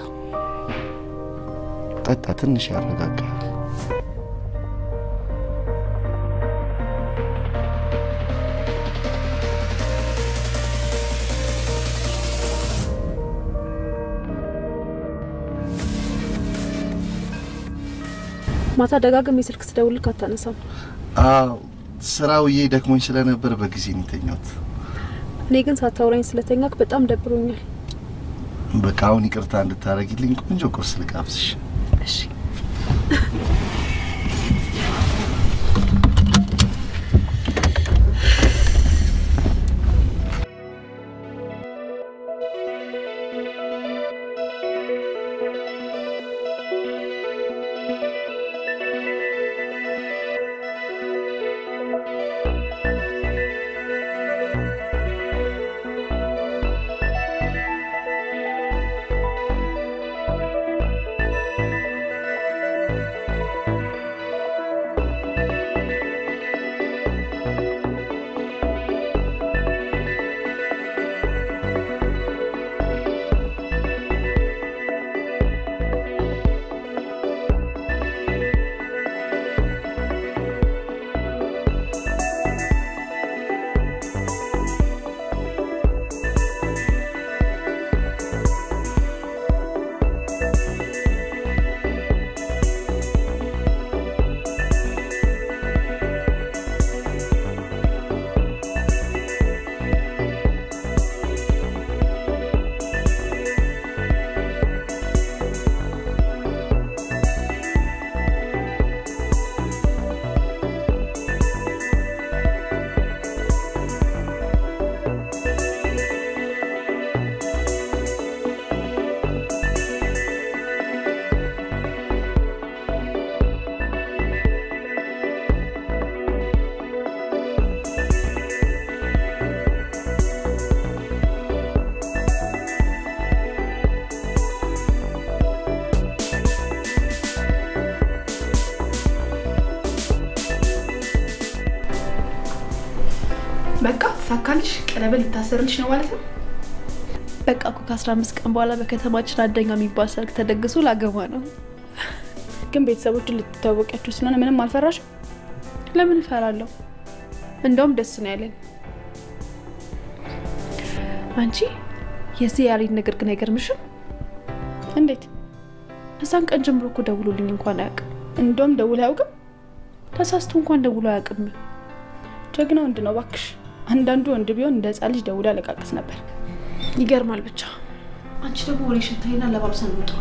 ጠጣ፣ ትንሽ ያረጋጋል። ማታ ደጋግሜ ስልክ ስደውልክ አታነሳም። አዎ ስራ ውዬ ደክሞኝ ስለነበር በጊዜ ነው የተኛሁት። እኔ ግን ሳታውራኝ ስለተኛክ በጣም ደብሮኛል። በቃ አሁን ይቅርታ እንድታደርጊልኝ ቆንጆ ቁርስ ልጋብዝሽ። እሺ በቃ ተሳካልሽ። ቀለበት ሊታሰርልሽ ነው ማለት ነው። በቃ እኮ ከአስራ አምስት ቀን በኋላ በከተማችን አንደኛ የሚባል ሰርግ ተደግሶ ላገባ ነው። ግን ቤተሰቦችን ልትታወቂያቸው ስለሆነ ምንም አልፈራሽም? ለምን እፈራለሁ? እንደውም ደስ ነው ያለኝ። አንቺ የዚህ ያሬድ ነገር ግን አይገርምሽም? እንዴት? እዛን ቀን ጀምሮ እኮ ደውሎልኝ እንኳን አያውቅም። እንደውም ደውሎ አያውቅም። ተሳስቶ እንኳን ደውሎ አያውቅም። ጀግና ወንድ ነው ባክሽ። አንዳንዱ ወንድ ቢሆን እንደ ህፃን ልጅ ደውሎ ያለቃቅስ ነበር። ይገርማል ብቻ። አንቺ ደግሞ ወሬ ሽታይና ለባብሰን እንውጣ።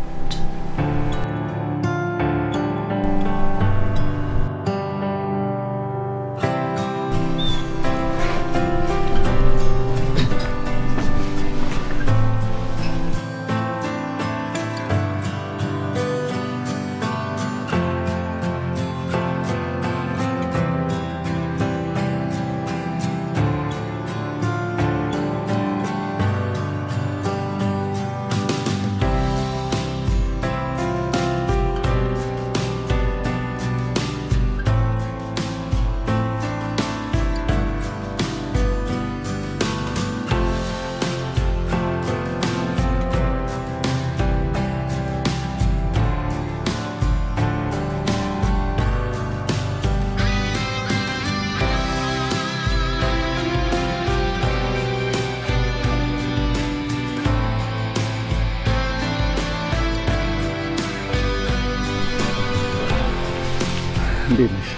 እንዴት ነሽ?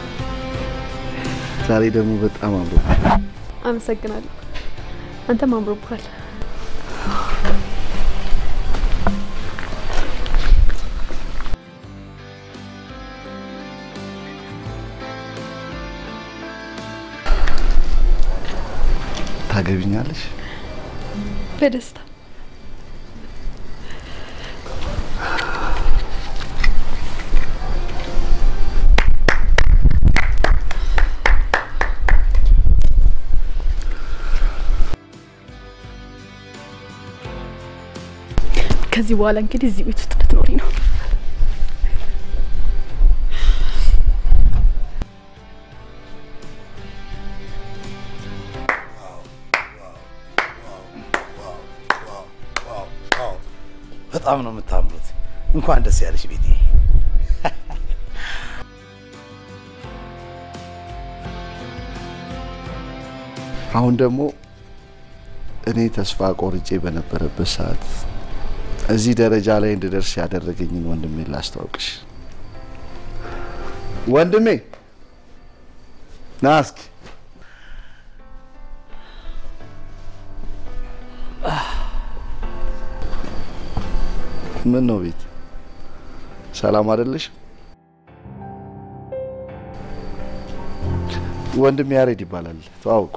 ዛሬ ደግሞ በጣም አምሮ አመሰግናለሁ። አንተም አምሮብሃል። ታገቢኛለሽ? በደስታ ከዚህ በኋላ እንግዲህ እዚህ ቤት ውስጥ ልትኖሪ ነው። በጣም ነው የምታምሩት። እንኳን ደስ ያለሽ ቤቴ። አሁን ደግሞ እኔ ተስፋ ቆርጬ በነበረበት ሰዓት እዚህ ደረጃ ላይ እንድደርስ ያደረገኝን ወንድሜን ላስተዋውቅሽ። ወንድሜ ና እስኪ ምን ነው ቤት ሰላም አይደለሽ? ወንድሜ ያሬድ ይባላል። ተዋውቁ።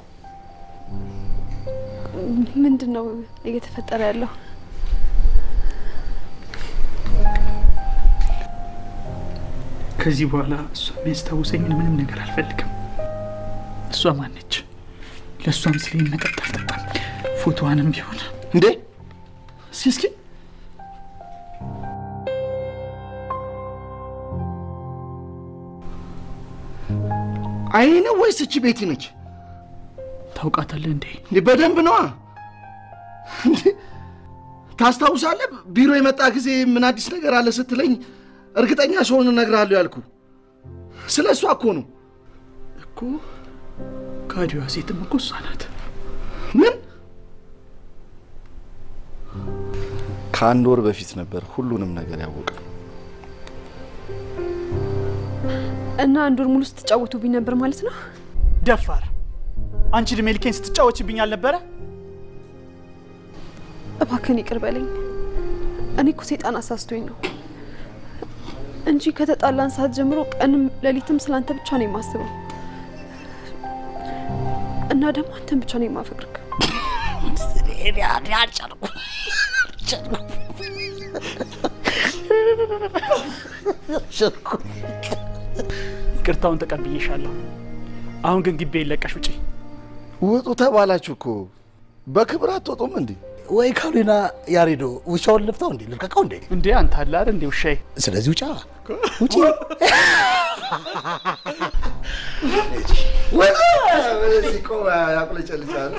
ምንድን ነው እየተፈጠረ ያለው? ከዚህ በኋላ እሷ የሚያስታውሰኝን ምንም ነገር አልፈልግም። እሷ ማነች? ለእሷም ስለ መጠጥ አልጠጣም። ፎቶዋንም ቢሆን እንዴ እስኪ እስኪ አይኔ ነው ወይስ እቺ ቤቲ ነች? ታውቃታለህ እንዴ? እንዴ በደንብ ነዋ። እንዴ ታስታውሳለህ? ቢሮ የመጣ ጊዜ ምን አዲስ ነገር አለ ስትለኝ እርግጠኛ ስሆን እነግርሃለሁ ያልኩ ስለ እሷ እኮ ነው። እኮ ካዲዋ ሴትም እኮ እሷ ናት። ምን? ከአንድ ወር በፊት ነበር ሁሉንም ነገር ያወቀ። እና አንድ ወር ሙሉ ስትጫወቱብኝ ነበር ማለት ነው? ደፋር! አንቺ እድሜ ልኬን ስትጫወችብኝ አልነበረ? እባክህን ይቅር በለኝ። እኔ እኮ ሴጣን አሳስቶኝ ነው እንጂ ከተጣላን ሰዓት ጀምሮ ቀንም ሌሊትም ስላንተ ብቻ ነው የማስበው እና ደግሞ አንተን ብቻ ነው የማፈቅርክ። ይቅርታውን ተቀብዬሻለሁ። አሁን ግን ግቢ ለቀሽ ውጪ። ውጡ ተባላችሁ እኮ በክብር አትወጡም እንዴ? ወይ ካሉና ያሬዶ ውሻውን ልፍታው እንዴ ልልቀቀው እንዴ? እንዴ አንተ አለ አይደል እንዴ ውሻዬ? ስለዚህ ውጫ ውጪ። ወደዚህ ቆም ያቁለጨልጫል።